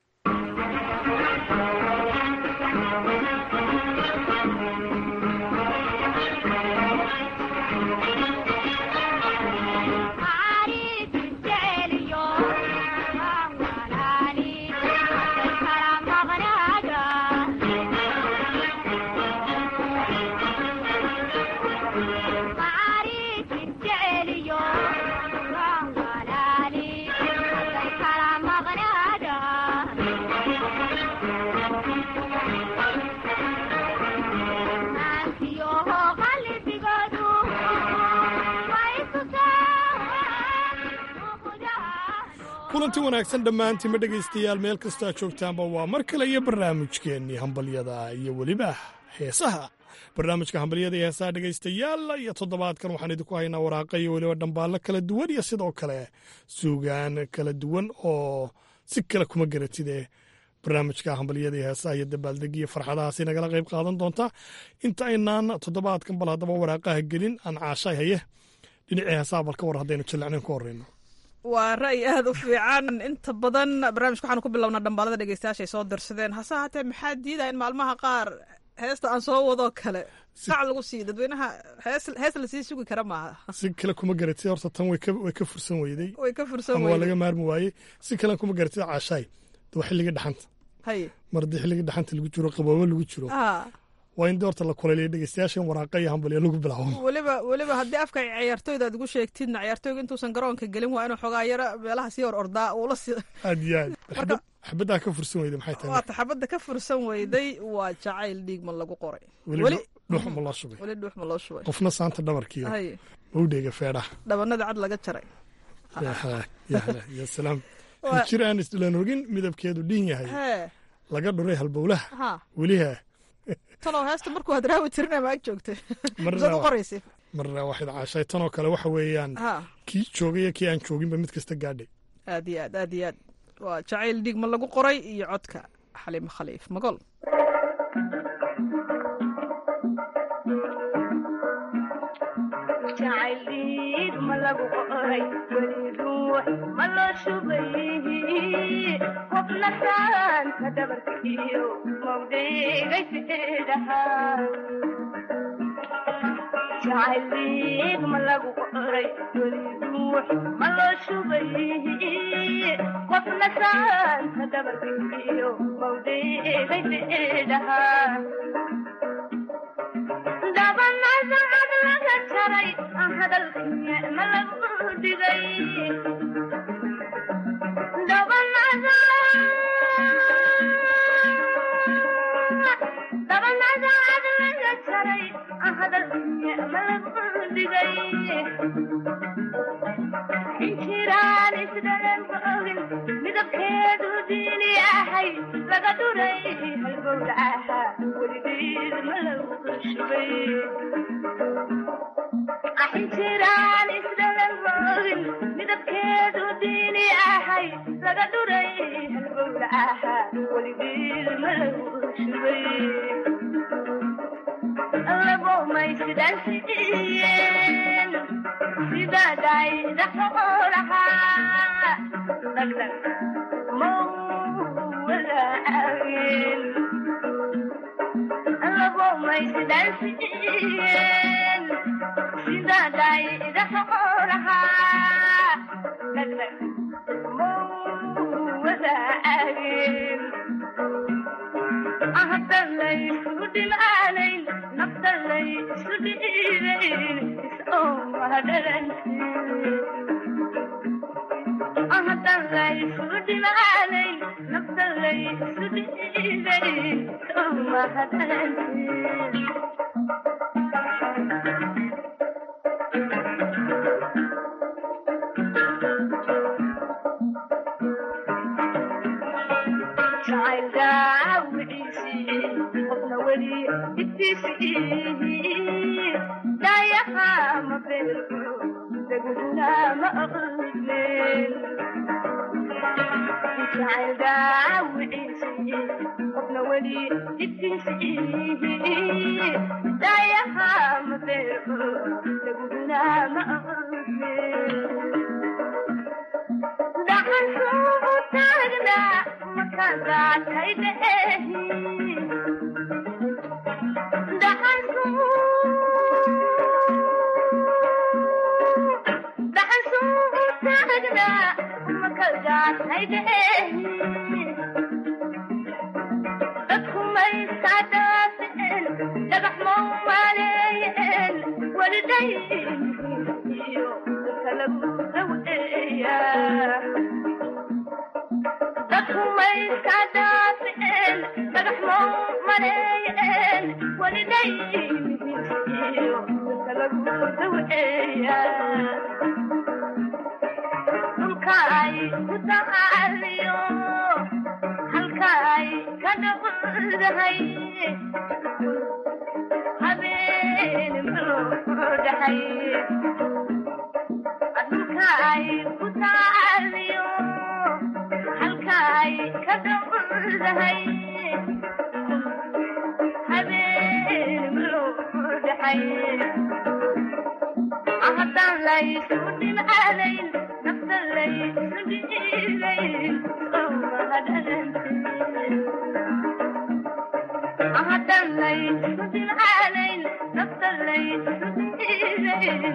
kulanti wanaagsan dhammaantiinma dhegaystayaal meel kastaa joogtaanba waa mar kale iyo barnaamijkeennii hambalyada iyo weliba heesaha barnaamijka hambalyada iyo heesaha dhegaystayaal iyo toddobaadkan waxaan idinku haynaa waraaqa iyo weliba dhambaallo kala duwan iyo sidoo kale suugaan kala duwan oo si kale kuma garatide barnaamijka hambalyada iyo heesaha iyo dabaaldeg iyo farxadahaasi nagala qayb qaadan doontaa inta aynaan toddobaadkan bal haddaba waraaqaha gelin aan caashay haye dhinacii heesaha bal ka war haddaynu jilacnayn ku horreyno waa ra'yi aada u fiican inta badan barnaamijka waxaanu ku bilownaa dhambaalada dhegeystayaashay soo dirsadeen hase haatee maxaa diidaya in maalmaha qaar heesta aan soo wadoo kale sac lagu siiyo dadweynaha hees hees lasii sugi kara maaha si kale kuma garatid horta tan way ka way ka fursan weyday way ka fursan ama waa weyday laga maarmi waayey si kalen kuma garatid caashaay de waa xilliga dhaxanta haye mar haddii xilliga dhaxanta lagu jiro qaboobo lagu jiro ah waa in de horta la kuleeliya dhegeystayaashan waraaqa iyo hambalyo lagu bilaabo weliba weliba haddii afka ciyaartooyda aad ugu sheegtidna ciyaartooyga intuusan garoonka gelin waa inuu xoogaa yaro meelaha sii hor ordaa uula si aad iyo aad xabad xabaddaa ka fursan weyday maxay tahay waata xabadda ka fursan weyday waa jacayl dhiigma lagu qoray weli weli dhuux ma loo shubay weli dhuux ma loo shubay qofna saanta dhabarkiiyo haye mawdheega feedhaha dhabanada cad laga jaray yaha yaha ya salaam Waa- jir aan isdhilan rogin midabkeedu dhiin yahay hee laga dhuray halbowlaha ha weliha talow heesta markuu aad raawi tirinay ma ag joogtay Marna misaad u waa- qoraysa marna waxayd caashay tanoo kale waxa weeyaan ha kii joogay iyo kii aan jooginba mid kasta gaadhay aad iyo aad aad iyo aad waa jacayl dhiigma lagu qoray iyo codka xaliimo khaliif magol jacayliid ma lagu qoray weli ruux ma loo shubay qofna saanta dhabarkiyo mawdheegay fidhahaa jacayliid ma lagu qoray weli ruux ma loo shubay qofna saanta dhabarkiyo mawdheegay fidhahaa dabanasacad laga jaray hadalkiya ma lagu dhigay dabanasacad laga jaray hadalkiya ma lagu dhigay injiraan isdhalan ogin midabkeedu diini ahay laga dhuray halgowda ahaa weligeed ma lagu shubay injiraan isdhalan ogin midabkeedu diini ahay laga dhuray halgowda ahaa weligeed ma lagu shubay labomay sidaan siiyeen sidadayda xoolahaa dhagdhag mawadaageen labomay sidaan siiyeen sidadayda xoolahaa dhagdhag mawadaageen ahdalaysu dhimaanayn naftalaysu dhiibayn ahdalaysu dhimaanayn naftalaysu dhiibayn mahadalantiin jacayl daawiciisii qofna weli dhibtiisii dayaha ma beerko daguna ma aqlin jacayl daawiciisii qofna weli dhibtiisii dayaha ma beerko daguna ma aqlin dhaxan suugu taagnaa makadaatay dheehi dhaxan dhaxan suugu taagnaa makadaatay dheehi dadku maysa dhaafeen dhagax mau maleeyeen walidayn iyo kalagu daweeyaa dadku mayska dhaafeen dhagax mau maleeyeen walidayniyo kalagu daweeyaa dhulka ay ku tacaaliyo halka ay ka dhowdahay dhahay dhulka ay ku taaliyo halka ay ka dhowdahay habeen muu dhahay haddaan laysu dhimcaanayn nafta laysu dhiibayn haddaan laysu dhimcaanayn nafta laysu dhiibayn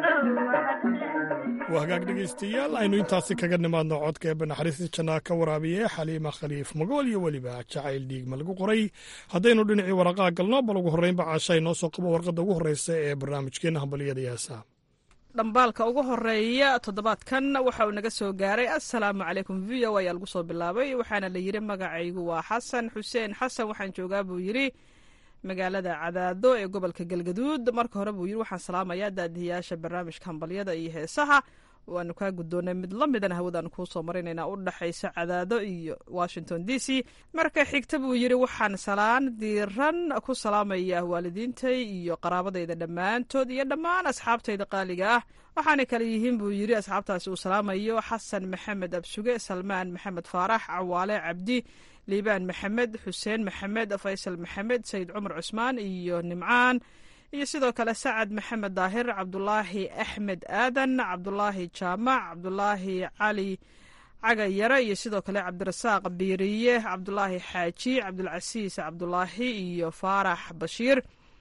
waa hagaag dhegaystayaal aynu intaasi kaga nimaadno codka eebbe naxariista jannaa ka waraabiye xaliima khaliif magool iyo weliba jacayl dhiigma lagu qoray haddaynu dhinacii waraqaa galno bal ugu horreynba caasha inoo soo qabo warqadda ugu horreysa ee barnaamijkeenna hambaliyada iyo heesaha dhambaalka ugu horeeya toddobaadkan waxa uu naga soo gaaray assalaamu calaykum v o ayaa lagu soo bilaabay waxaana la yidhi magacaygu waa xasan xuseen xasan waxaan joogaa buu yidhi magaalada cadaado ee gobolka galgaduud marka hore buu yidhi waxaan salaamayaa daadihiyaasha barnaamijka hambalyada iyo heesaha waanu kaa guddoonay mid la midana hawadaan kuu soo marinaynaa u dhexaysa cadaado iyo washington d c marka xigta buu yidhi waxaan salaan diiran ku salaamaya waalidiintay iyo qaraabadayda dhammaantood iyo dhammaan asxaabtayda qaaliga ah waxaana kale yihiin buu yidhi asxaabtaasi uu salaamayo xasan maxamed absuge salmaan maxamed faarax cawaale cabdi liibaan maxamed xuseen maxamed faysal maxamed sayid cumar cusmaan iyo nimcaan iyo sidoo kale sacad maxamed daahir cabdulaahi axmed aadan cabdulaahi jaamac cabdulaahi cali cagayare iyo sidoo kale cabdirasaaq biiriye cabdulaahi xaaji cabdulcasiis cabdulaahi iyo faarax bashiir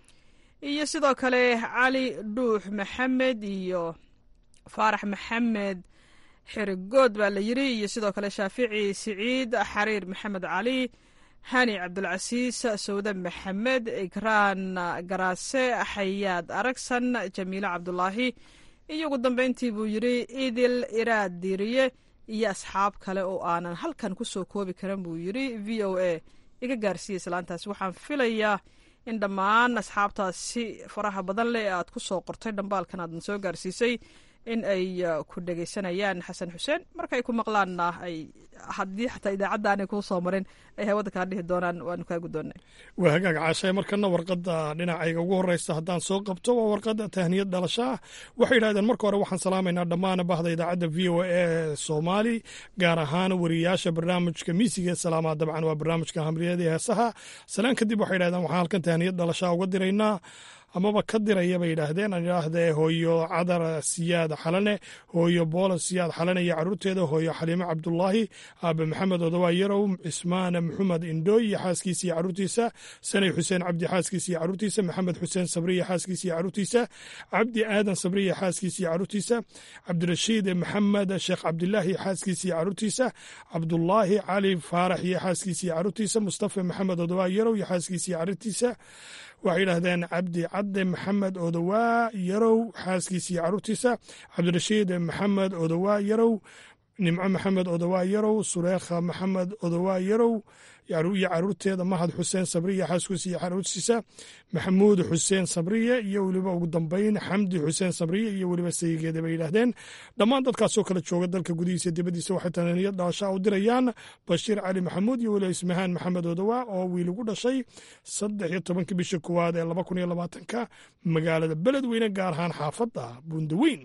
iyo sidoo kale cali dhuux maxamed iyo faarax maxamed xirigood baa la yiri iyo sidoo kale shaafici siciid xariir maxamed cali hani cabdulcasiis sawde maxamed ikraan garaase xayaad aragsan jamiile cabdulaahi iyo ugu dambeyntii buu yidhi idil iraad diiriye iyo asxaab kale oo aanan halkan ku soo koobi karan buu yidhi v o a iga gaarsiiyey islaantaasi waxaan filayaa in dhammaan asxaabtaasi faraha badan leh ee aad ku soo qortay dhambaalkan aadan soo gaarsiisay in ay ku dhegaysanayaan xasan xuseen markaay ku maqlaanna ay haddii xataa idaacadda aanay kuu soo marin ay hawada kaa dhihi doonaan waanu kaa guddoonnay waa hagaag caashay markana warqadda dhinacayga ugu horreysa haddaan soo qabto waa warqadda tahniyad dhalasho ah waxay yidhahdeen marka hore waxaan salaamaynaa dhammaan bahda idaacadda v o a ee soomaali gaar ahaan wariyaasha barnaamijka miisiga ee salaamaa dabcan waa barnaamijka hamriyada ee heesaha salaan kadib waxay yidhahdeen waxaan halkan tahniyad dhalashaa uga diraynaa amaba ka diraya bay yidhaahdeen aan idhaahdee hooyo cadar siyaad xalane hooyo boola siyaad xalane iyo caruurteeda hooyo xaliime cabdulaahi aabe maxamed odawaa yarow cismaan maxamed indhooy iyo xaaskiisa iyo caruurtiisa sanay xuseen cabdi xaaskiisa iyo caruurtiisa maxamed xuseen sabriya xaaskiisa iyo caruurtiisa cabdi aadan sabriya xaaskiisa iyo caruurtiisa cabdirashiid maxamed sheekh cabdilaahi xaaskiisa iyo caruurtiisa cabdulaahi cali faarax iyo xaaskiisa iyo caruurtiisa mustafa maxamed odawaa yarow iyo xaaskiisa iyo caruurtiisa waxay yidhaahdeen cabdi cadde maxamed odowaa yarow xaaskiisa iyo caruurtiisa cabdirashiid maxamed odowaa yarow nimco maxamed odowaa yarow sureekha maxamed odowaa yarow iyo caruurteeda mahad xuseen sabriye xaaskiisa iyo caruurtiisa maxamuud xuseen sabriye iyo weliba ugu dambeyn xamdi xuseen sabriye iyo weliba sayigeeda bay yidhaahdeen dhammaan dadkaasoo kala jooga dalka gudihiisa dibadiisa waxay tananiyad dhalashaa u dirayaan bashiir cali maxamuud iyo weliba ismahaan maxamed odowaa oo wiil ugu dhashay saddex iyo tobankii bisha koowaad ee laba kun iyo labaatanka magaalada beledweyne gaar ahaan xaafadda buundaweyn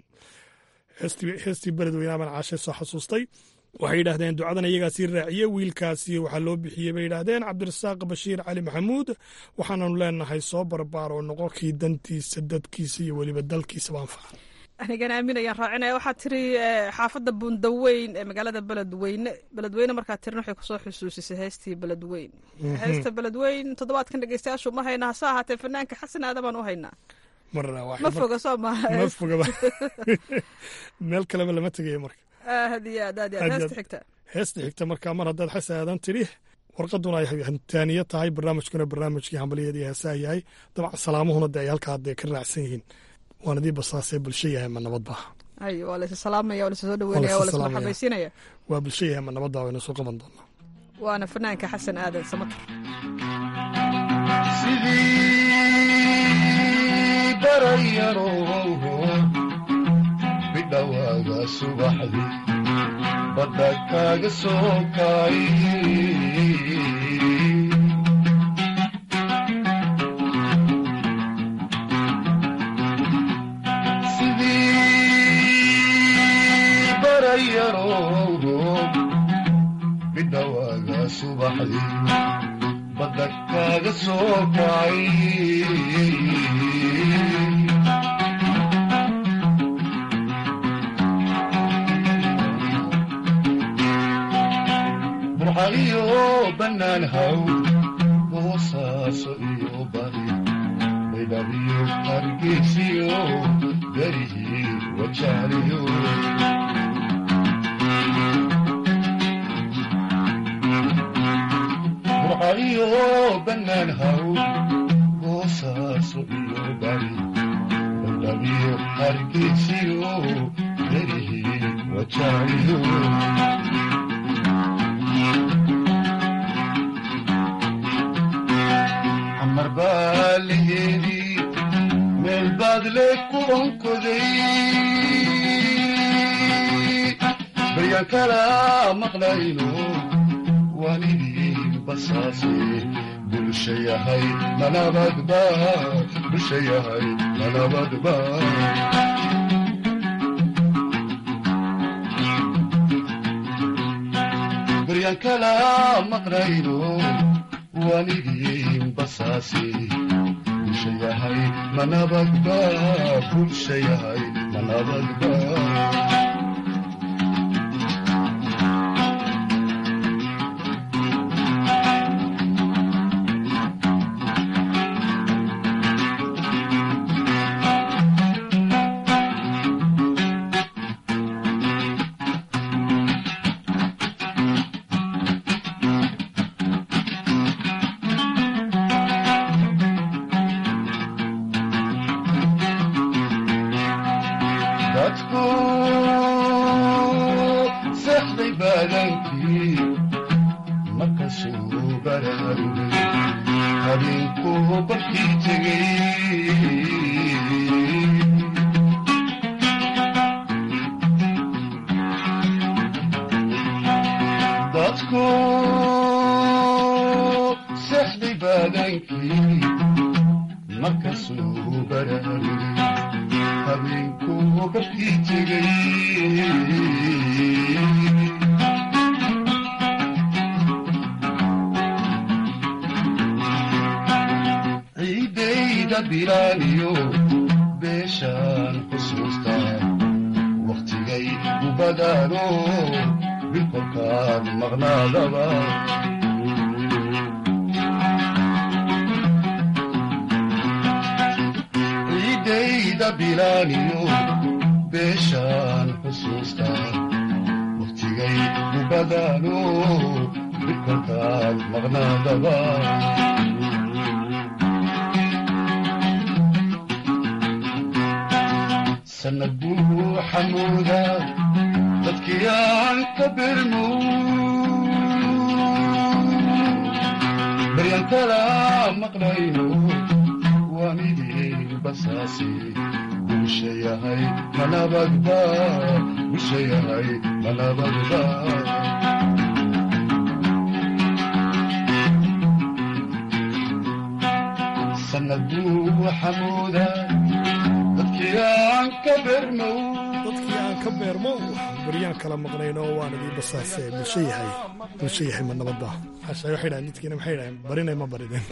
heestii beledweyne abaan caashay soo xasuustay waxay yidhaahdeen ducadan iyagaa sii raaciye wiilkaasi waxaa loo bixiyey bay yidhaahdeen cabdirasaaq bashiir cali maxamuud waxaananu leenahay soo barbaar oo noqo kii dantiisa dadkiisa iyo weliba dalkiisaba anfaca anigana aamin ayaan raacinaya waxaad tiri xaafadda buundaweyn ee magaalada beledweyne beledweyne markaad tirin waxay kusoo xusuusisay heestii beledweyn heesta beledweyn toddobaadkan dhegeystayaashu ma hayna hase ahaatee fanaanka xasan aadan baan u haynaa ma foga soo maha ma fogaba meel kaleba lama tegayo marka aad iyo aad aad iyo aad heesta xigta heesta xigta markaa mar haddaad xas aadan tiri warqaduna ay hantaaniya tahay barnaamijkuna barnaamijkii hambaliyadii heesaa yahay dabcan salaamuhuna de ay halkaa dee ka raacsan yihiin waana dii basaasee bulsho yahay ma nabad baa ay waa laysa salaamaya waa laysa soo dhaweynaya waa laysa marxabaysiinaya waa bulsho yahay ma nabad baa wayna soo qaban doonaa waana fanaanka xasan aadan samatar sidii barayarow bidhawaaga subaxdii badda kaaga soo kaay yaroo midha waaga subaxdii badda kaaga soo kacay burxaliyo bannaan haw boosaaso iyo bari baydhabiyo hargeysiyo garihii wajaaliyo burxaliyo bannaan haw boosaaso iyo bari baydhabiyo hargeysiyo garihii wajaaliyo xamar baa laheedii meel baad le kubankoday baryaan kala maqlayno waan idin basaase bulsha yahay manabadba bulsha yahay manabadba baryaan kala maqlayno waan idin basaase bulsha yahay manabadba bulsha yahay manabadba dadku seexday baadankii markasuu baraarugay habeenkuu barkii tegay dadku seexday baadankii markasuu baraarugay habeenkuu barkii tegay ciidayda bilaaniyo beeshaan xusuusta wakhtigay u badaano bilkolkaan maqnaadaba ciidayda bilaaniyo beeshaan xusuusta wakhtigay u badaano bilkolkaan maqnaadaba sanad buu xamuuda dadkii aan ka birmo baryan kala maqlayno waan idin basaase bulsha yahay manabadba bulsha yahay manabadba sanad buu xamuuda dadkii aan ka bermo dadkii aan ka beermo baryaan kala maqnayno waan idii basaase bulsho yahay bulsho yahay ma nabadba hashay waxay dhahan midkiina maxay dhahan barinay ma barideen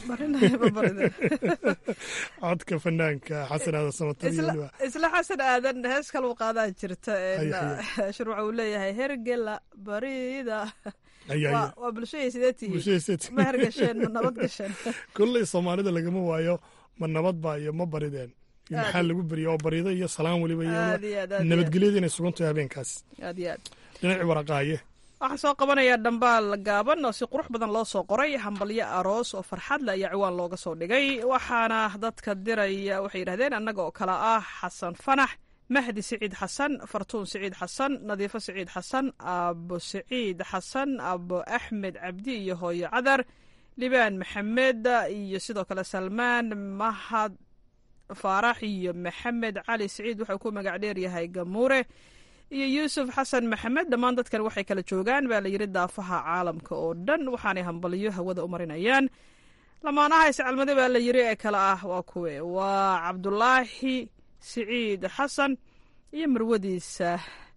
codka fanaanka xasan aadan samatar iyo weliba isla xasan aadan hees kaluu qaadaa jirta Haye, shurwac uu leeyahay hergela barida Haye, haye. Waa- waa bulshadii sidee tihiin Bulshadii sidee tihiin. ma hergasheen ma nabad gasheen kolley soomaalida lagama waayo ma nabad baa iyo ma barideen iyo Aad. maxaa lagu beriya oo barido iyo salaan weliba iyo Aad iyo aad, aad iyo nabadgelyada inay sugan tahay habeenkaas aad iyo aad dhinacii waraqaaye waxaan soo qabanayaa dhambaal gaaban oo si qurux badan loo soo qoray hambalyo aroos oo farxad leh ayaa ciwaan looga soo dhigay waxaana dadka diraya waxay yidhahdeen annaga oo kale ah xasan fanax mahdi siciid xasan fartuun siciid xasan nadiifo siciid xasan aabo siciid xasan aabo axmed cabdi iyo hooyo cadar libaan maxamed iyo sidoo kale salmaan mahad faarax iyo maxamed cali siciid wuxuu ku magac dheer yahay gamuure iyo yuusuf xasan maxamed dhammaan dadkan waxay kala joogaan baa la yidhi daafaha caalamka oo dhan waxaanay hambalyo hawada u marinayaan lamaanaha iscalmade baa la yidhi ee kale ah waa kuwe waa cabdulaahi siciid xasan iyo marwadiisa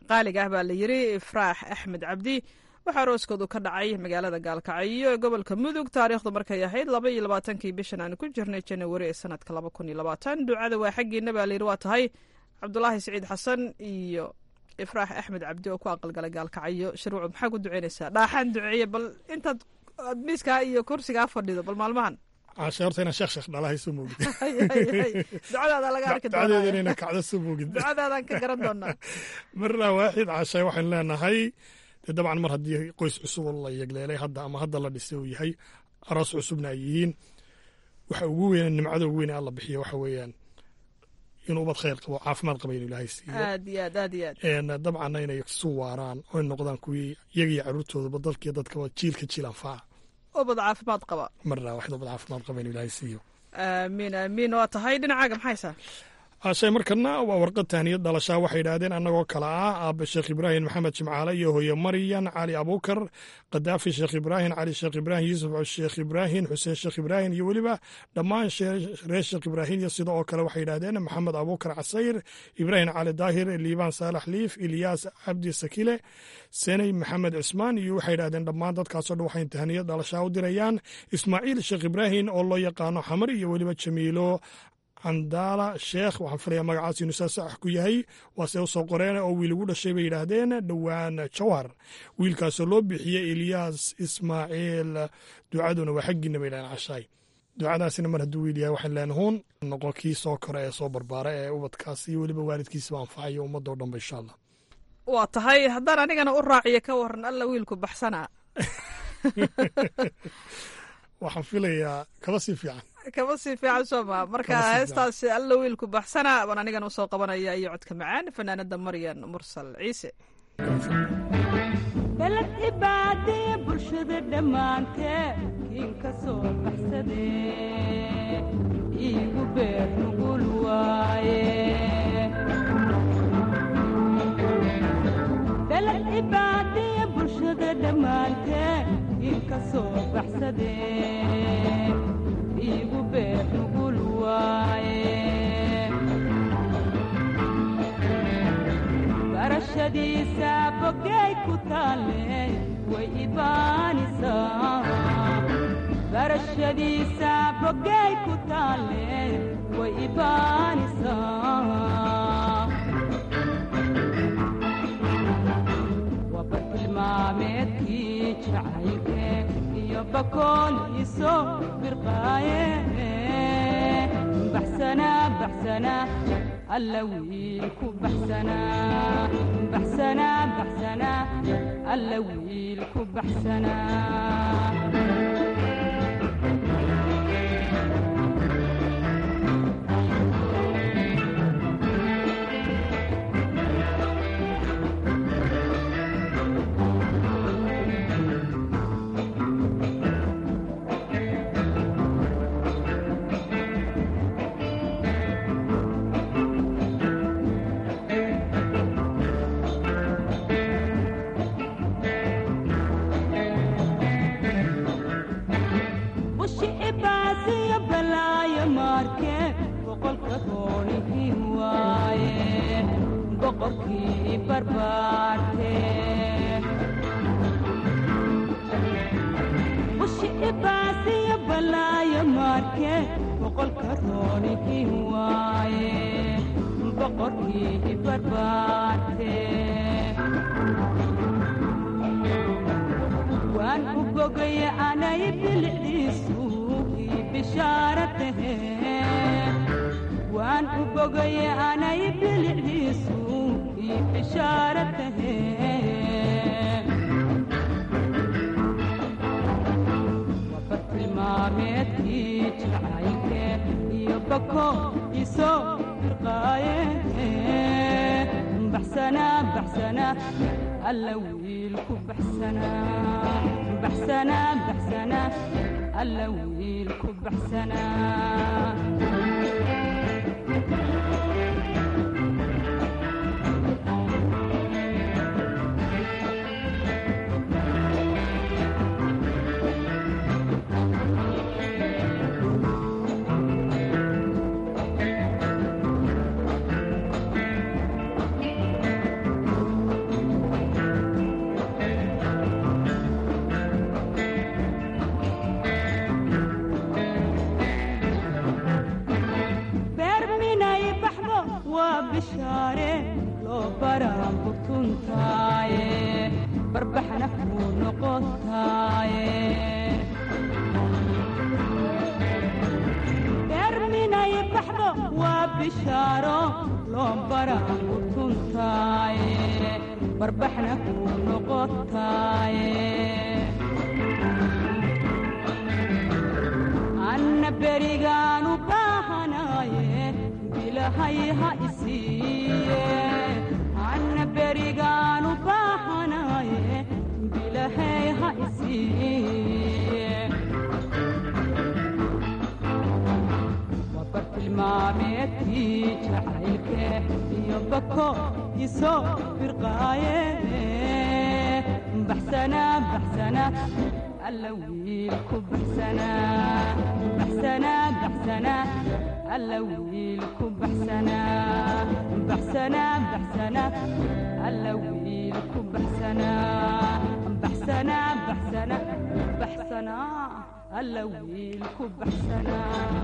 qaaliga ah baa la yiri ifraax axmed cabdi waxaa arooskoodu ka dhacay magaalada gaalkacyo ee gobolka mudug taariikhdu markay ahayd laba iyo labaatankii bishan aan ku jirnay janawari ee sanadka laba kun iyo labaatan ducada waa xaggiina baa layiri waa tahay cabdulaahi siciid xasan iyo ifraax axmed cabdi oo ku aqalgalay gaalkacyo shirwacu maxaa ku duceynaysaa dhaaxaan duceeye bal intaad aad miiskaa iyo kursigaa fadhido bal maalmahan caashe horta inaan sheekh sheekh dhalahay soo moogid ducadaada laga arki ducadeeda inayna kacdo soo moogid ducadaadaan ka garan doonaa marna waaxid caashe waxaynu leenahay dee dabcan mar haddii qoys cusub oo la yegleelay hadda ama hadda la dhisay uu yahay aroos cusubna ay yihiin waxa ugu weyn nimcada ugu weyn ee alla bixiyo waxa weeyaan inuu ubad khayr qabo caafimaad qaba inuu ilaahay siiyo aad iyo aad aad iyo aad een dabcanna inay isu waaraan oo ay noqdaan kuwii iyaga iyo carruurtoodaba dalkiiyo dadkaba jiilka jiil anfaca ubad caafimaad qaba marna waxid ubad caafimaad qaba inuu ilaahay siiyo aamiin aamiin waa tahay dhinacaaga maxaysaa ashay markana waa warqad tahniyad dhalashaa waxay yidhaahdeen annagoo kale ah aabbe sheekh ibraahim maxamed jimcaale iyo hooye maryan cali abuukar kadaafi sheekh ibraahim cali sheekh ibraahim yuusuf sheekh ibraahim xuseen sheekh ibraahim iyo weliba dhammaan reer sheekh ibraahim iyo sida oo kale waxay yidhaahdeen maxamed abuukar casayr ibraahim cali daahir liibaan saalax liif ilyaas cabdi sakile seney maxamed cismaan iyo waxay yidhahdeen dhammaan dadkaasoo dhan waxay tahniyad dhalashaa u dirayaan ismaaciil sheekh ibraahim oo loo yaqaano xamar iyo weliba jamiilo candaala sheekh waxaan filayaa magacaas inuu saa sax ku yahay waase u soo qoreen oo wiil ugu dhashay bay yidhaahdeen dhowaan jawhar wiilkaasoo loo bixiyey ilyaas ismaaciil ducaduna waa xaggiina bay yidhahdeen cashaay ducadaasina mar hadduu wiil yahay waxaan leenahuun noqon kii soo kore ee soo barbaara ee ubadkaas iyo weliba waalidkiisaba anfacayo ummadoo dhanba insha allah waa tahay haddaan anigana u raaciyo ka waran alla wiilku baxsanaa waxaan filayaa kaba sii fiican kama sii fiican soo maa marka heestaas alla wiilku baxsana baan anigana usoo qabanaya iyo codka macaan fanaanada maryan mursal ciise balad ibaadee bulshada dhammaantee kiin ka soo baxsadee iigu beer nugul waaye balad ibaadee bulshada dhammaantee kiin ka soo baxsadee iigu beer nugul waaye barashadiisa bogay ku taalle way ibaanisaa barashadiisa bogay ku taalle way ibaanisaa waba tilmaameedkii jacaylke iyo bakooliiso birqaaye baxsana baxsana alla wiilku baxsana baxsana baxsana alla wiilku baxsana bushi ibaasiyo balaayo maarke boqolka roonihii waaye boqorkii barbaarte bushi ibaasiyo balaayo maarke boqolka roonihii waaye boqorkii barbaarte waan u bogaya anay bilicdiisu ii bishaara tahe waan u bogaya anay bilicdiisu ii bishaara tahe waba tilmaameedkii jacaylke iyo bako isoo firqaaye baxsana baxsana alla wiilku baxsana baxsana baxsana alla wiilku baxsana waa bishaare loo baraa butuntaaye barbaxna kuu noqotaaye beerminay baxdo waa bishaaro loo baraa butuntaaye barbaxna kuu noqotaaye anna berigaanu baahanaaye bilahay ha isiiye anna berigaanu baahanaaye bilahay ha isiiye wabartilmaameedkii jacaylke iyo bako isoo firqaaye baxsana baxsana alla wiilku baxsana baxsana baxsana alla wiilku baxsana baxsana baxsana alla wiilku baxsana baxsana baxsana baxsana alla wiilku baxsana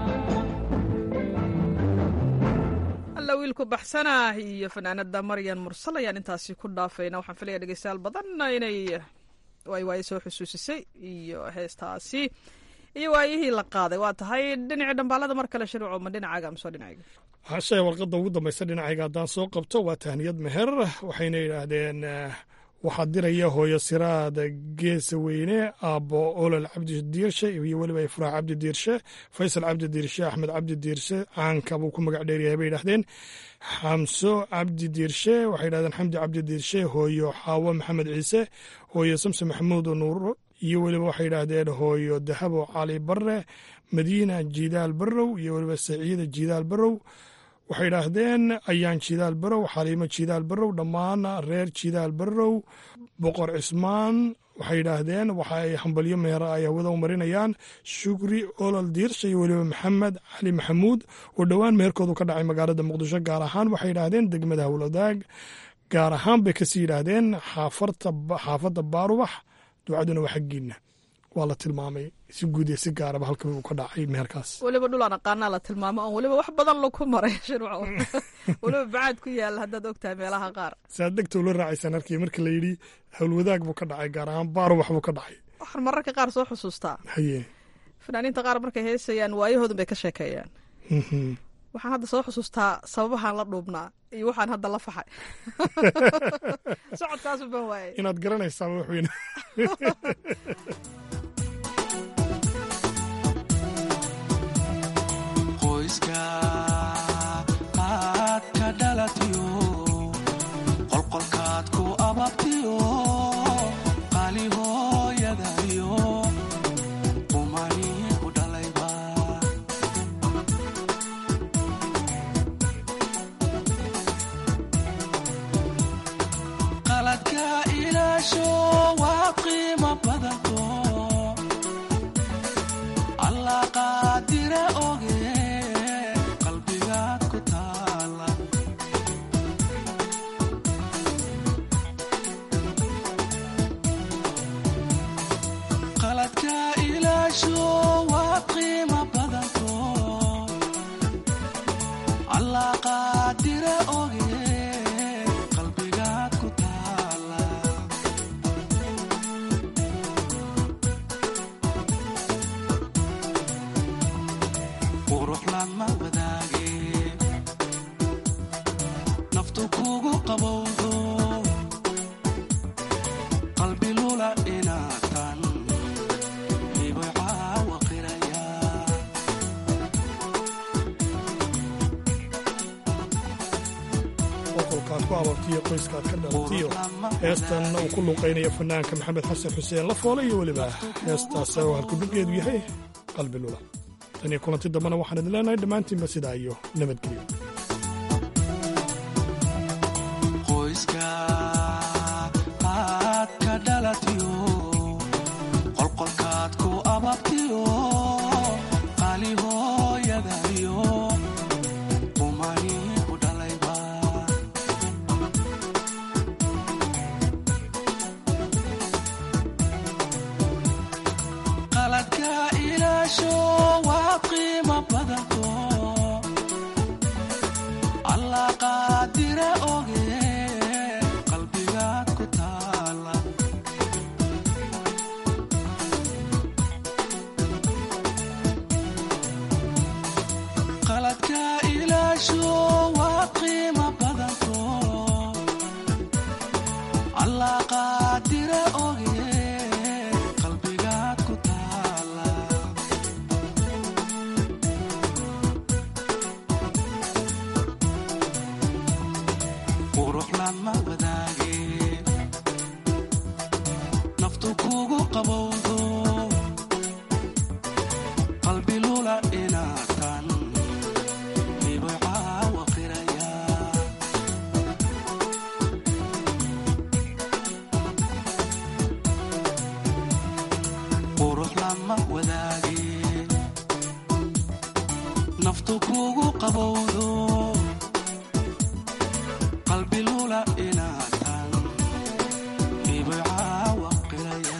alla wiilku baxsanah iyo fanaanada maryan mursal ayaan intaasi ku dhaafayna waxaan filaya dhegeystayaal badan inay waay waaye soo xusuusisay iyo heestaasi iyo waayihii la qaaday waa tahay dhinacii dhambaalada mar kale shirco ma dhinacaaga mise dhinacayga hashe warqadda ugu dambaysa dhinacayga haddaan soo qabto waa tahniyad meher waxayna yidhaahdeen waxaa diraya hooyo siraada geesa weyne aabbo olol cabdi diirshe iyo weliba ifraax cabdi diirshe faysal cabdi diirshe axmed cabdi diirshe caanka buu ku magac dheeryahay bay yidhahdeen xamso cabdi diirshe waxay yidhahdeen xamdi cabdi diirshe hooyo xaawo maxamed ciise hooyo samse maxamuud nuur iyo weliba waxay yidhaahdeen hooyo dahabo cali barre madiina jidaal barrow iyo weliba saciida jidaal barrow waxay yidhaahdeen ayaan jidaal barrow xaliimo jidaal barrow dhammaan reer jidaal barrow boqor cismaan waxay yidhaahdeen waxa ay hambalyo meera ay hawada u marinayaan shukri olol diirsha iyo weliba maxamed cali maxamuud oo dhowaan meherkoodu ka dhacay magaalada muqdisho gaar ahaan waxay yidhaahdeen degmada howladaag gaar ahaan bay kasii yidhaahdeen xaafadda baarubax ducaduna waa xaggiina waa la tilmaamay si guud iyo si gaaraba halka uu ka dhacay meherkaas weliba dhulaan aqaanaa la tilmaamo oon weliba wax badan laku maray shirwac weliba bacaad ku yaala haddaad ogtahay meelaha qaar saad degta ula raacaysaan arkii marka la yidhi howlwadaag buu ka dhacay gaar ahaan baarubax buu ka dhacay waxaan mararka qaar soo xusuustaa haye fanaaniinta qaar markay heesayaan waayahoodun bay ka sheekeeyaan waxaan hadda soo xusuustaa sababahaan la dhuubnaa iyo waxaan hadda la faxay socodkaasu ban waayay inaad garanaysaa waxweyne qoyska aad ka dhalatiyo qolqolkaad ku ababtiyo qali hooyadayo umani ku dhalayba qaladka ilaasho waa qiimo badanto allah qaadira oge qalbigaad ku taala qaladka ilaasho waa qiimo badanto allah qaadira oge qalbigaad ku taala qurux lama wadaage naftu kugu qabowdo qalbi lula inaatan hiboy caawa qiraya boqolkaad ku abartiyo qoyskaad ka dhalatiyo heestan uu ku luuqaynaya fanaanka maxamed xasan xuseen lafoole iyo weliba heestaas oo halkudhibgeedu yahay qalbi lula tan iyo kulanti dambena waxaan idin leenahay dhammaantiinba sidaa iyo nabadgelyo qoyska aad ka dhalatiyo qolqolkaad ku ababtiyo qali hooyadayo umani ku dhalayba qaladka ilaasho waa qiimo badanto allah qaad naftu kugu qabowdo qalbi lula inaatan ibay caawa qiraya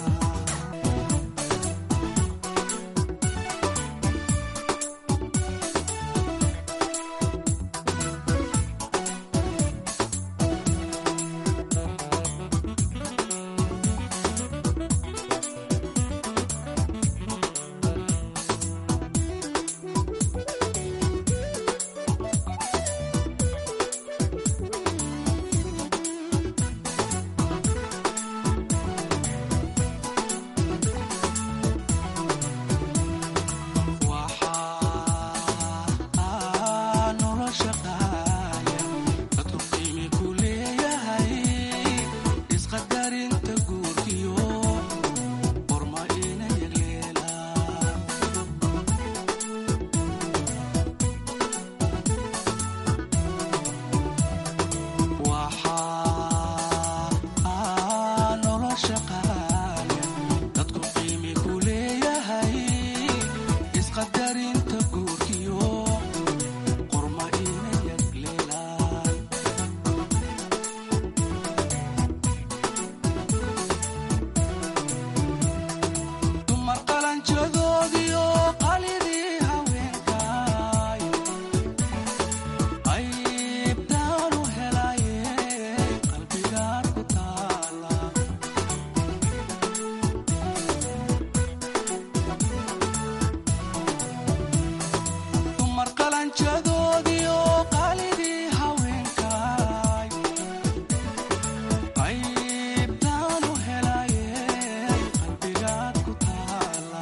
waxaa nolosha qaaya dadku qiimi ku leeyahay isqadarinta guurkiyo qorma ina yagleelaan waxaa nolosha qaaya dadku qiimi ku leeyahay isqadarinta guurkiyo qorma ina yagleelaan dumar qalanjadoodiyo qalidii haweenkaay qaybtaanu helaye qalbigaad ku taala dumar qalanjadoodiyo qalidii haweenkaay qaybtaanu helaye qalbigaad ku taala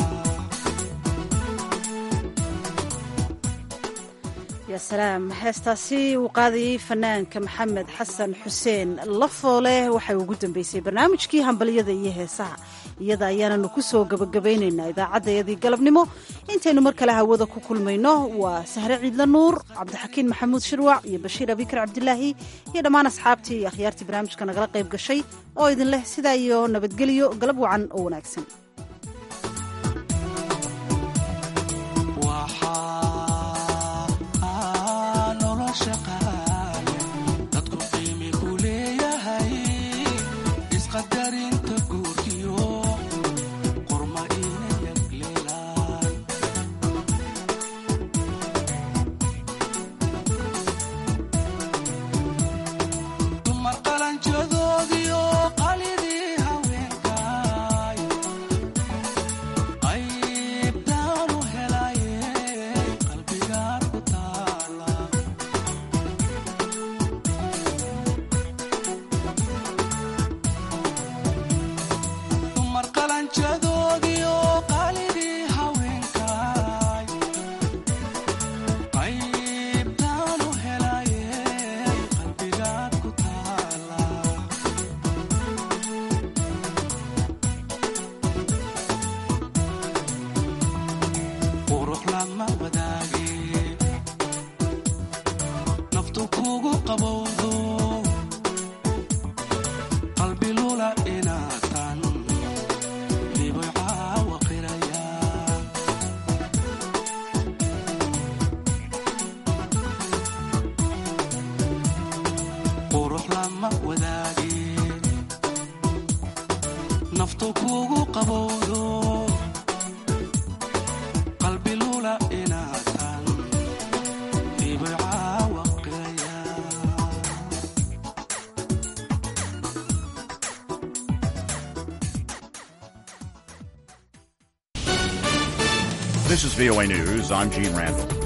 yaa salaam heestaasi uu qaadayey fanaanka maxamed xasan xuseen lafoole waxay ugu dambeysay barnaamijkii hambalyada iyo heesaha iyada ayaananu ku soo gabagabaynaynaa idaacaddayadii galabnimo intaynu mar kale hawada ku kulmayno waa sahre ciidla nuur cabdixakiin maxamuud shirwac iyo bashiir abikar cabdilaahi iyo dhammaan asxaabtii iyo akhyaartii barnaamijka nagala qayb gashay oo idin leh sidaa iyo nabadgelyo galab wacan oo wanaagsan waxaa nolosha qaaya dadku qiimi ku leeyahay isqadarinta guurkiyo qorma ina yagleelaan dumar qalanjadoodiyo qalidii haweenkaay qaybtaanu helaye qalbigaad ku taala dumar qalanjadoodiyo qalidii haweenkaay qaybtaanu helaye qalbigaad ku taala qurux lama wadaage naftu kugu qabowdo qalbi lula inaatan libay caawa qiraya qurux lama wadaage naftu kugu qabowdo qalbi lula inaatan libay caawa qiraya This is VOA News. I'm Gene Randall.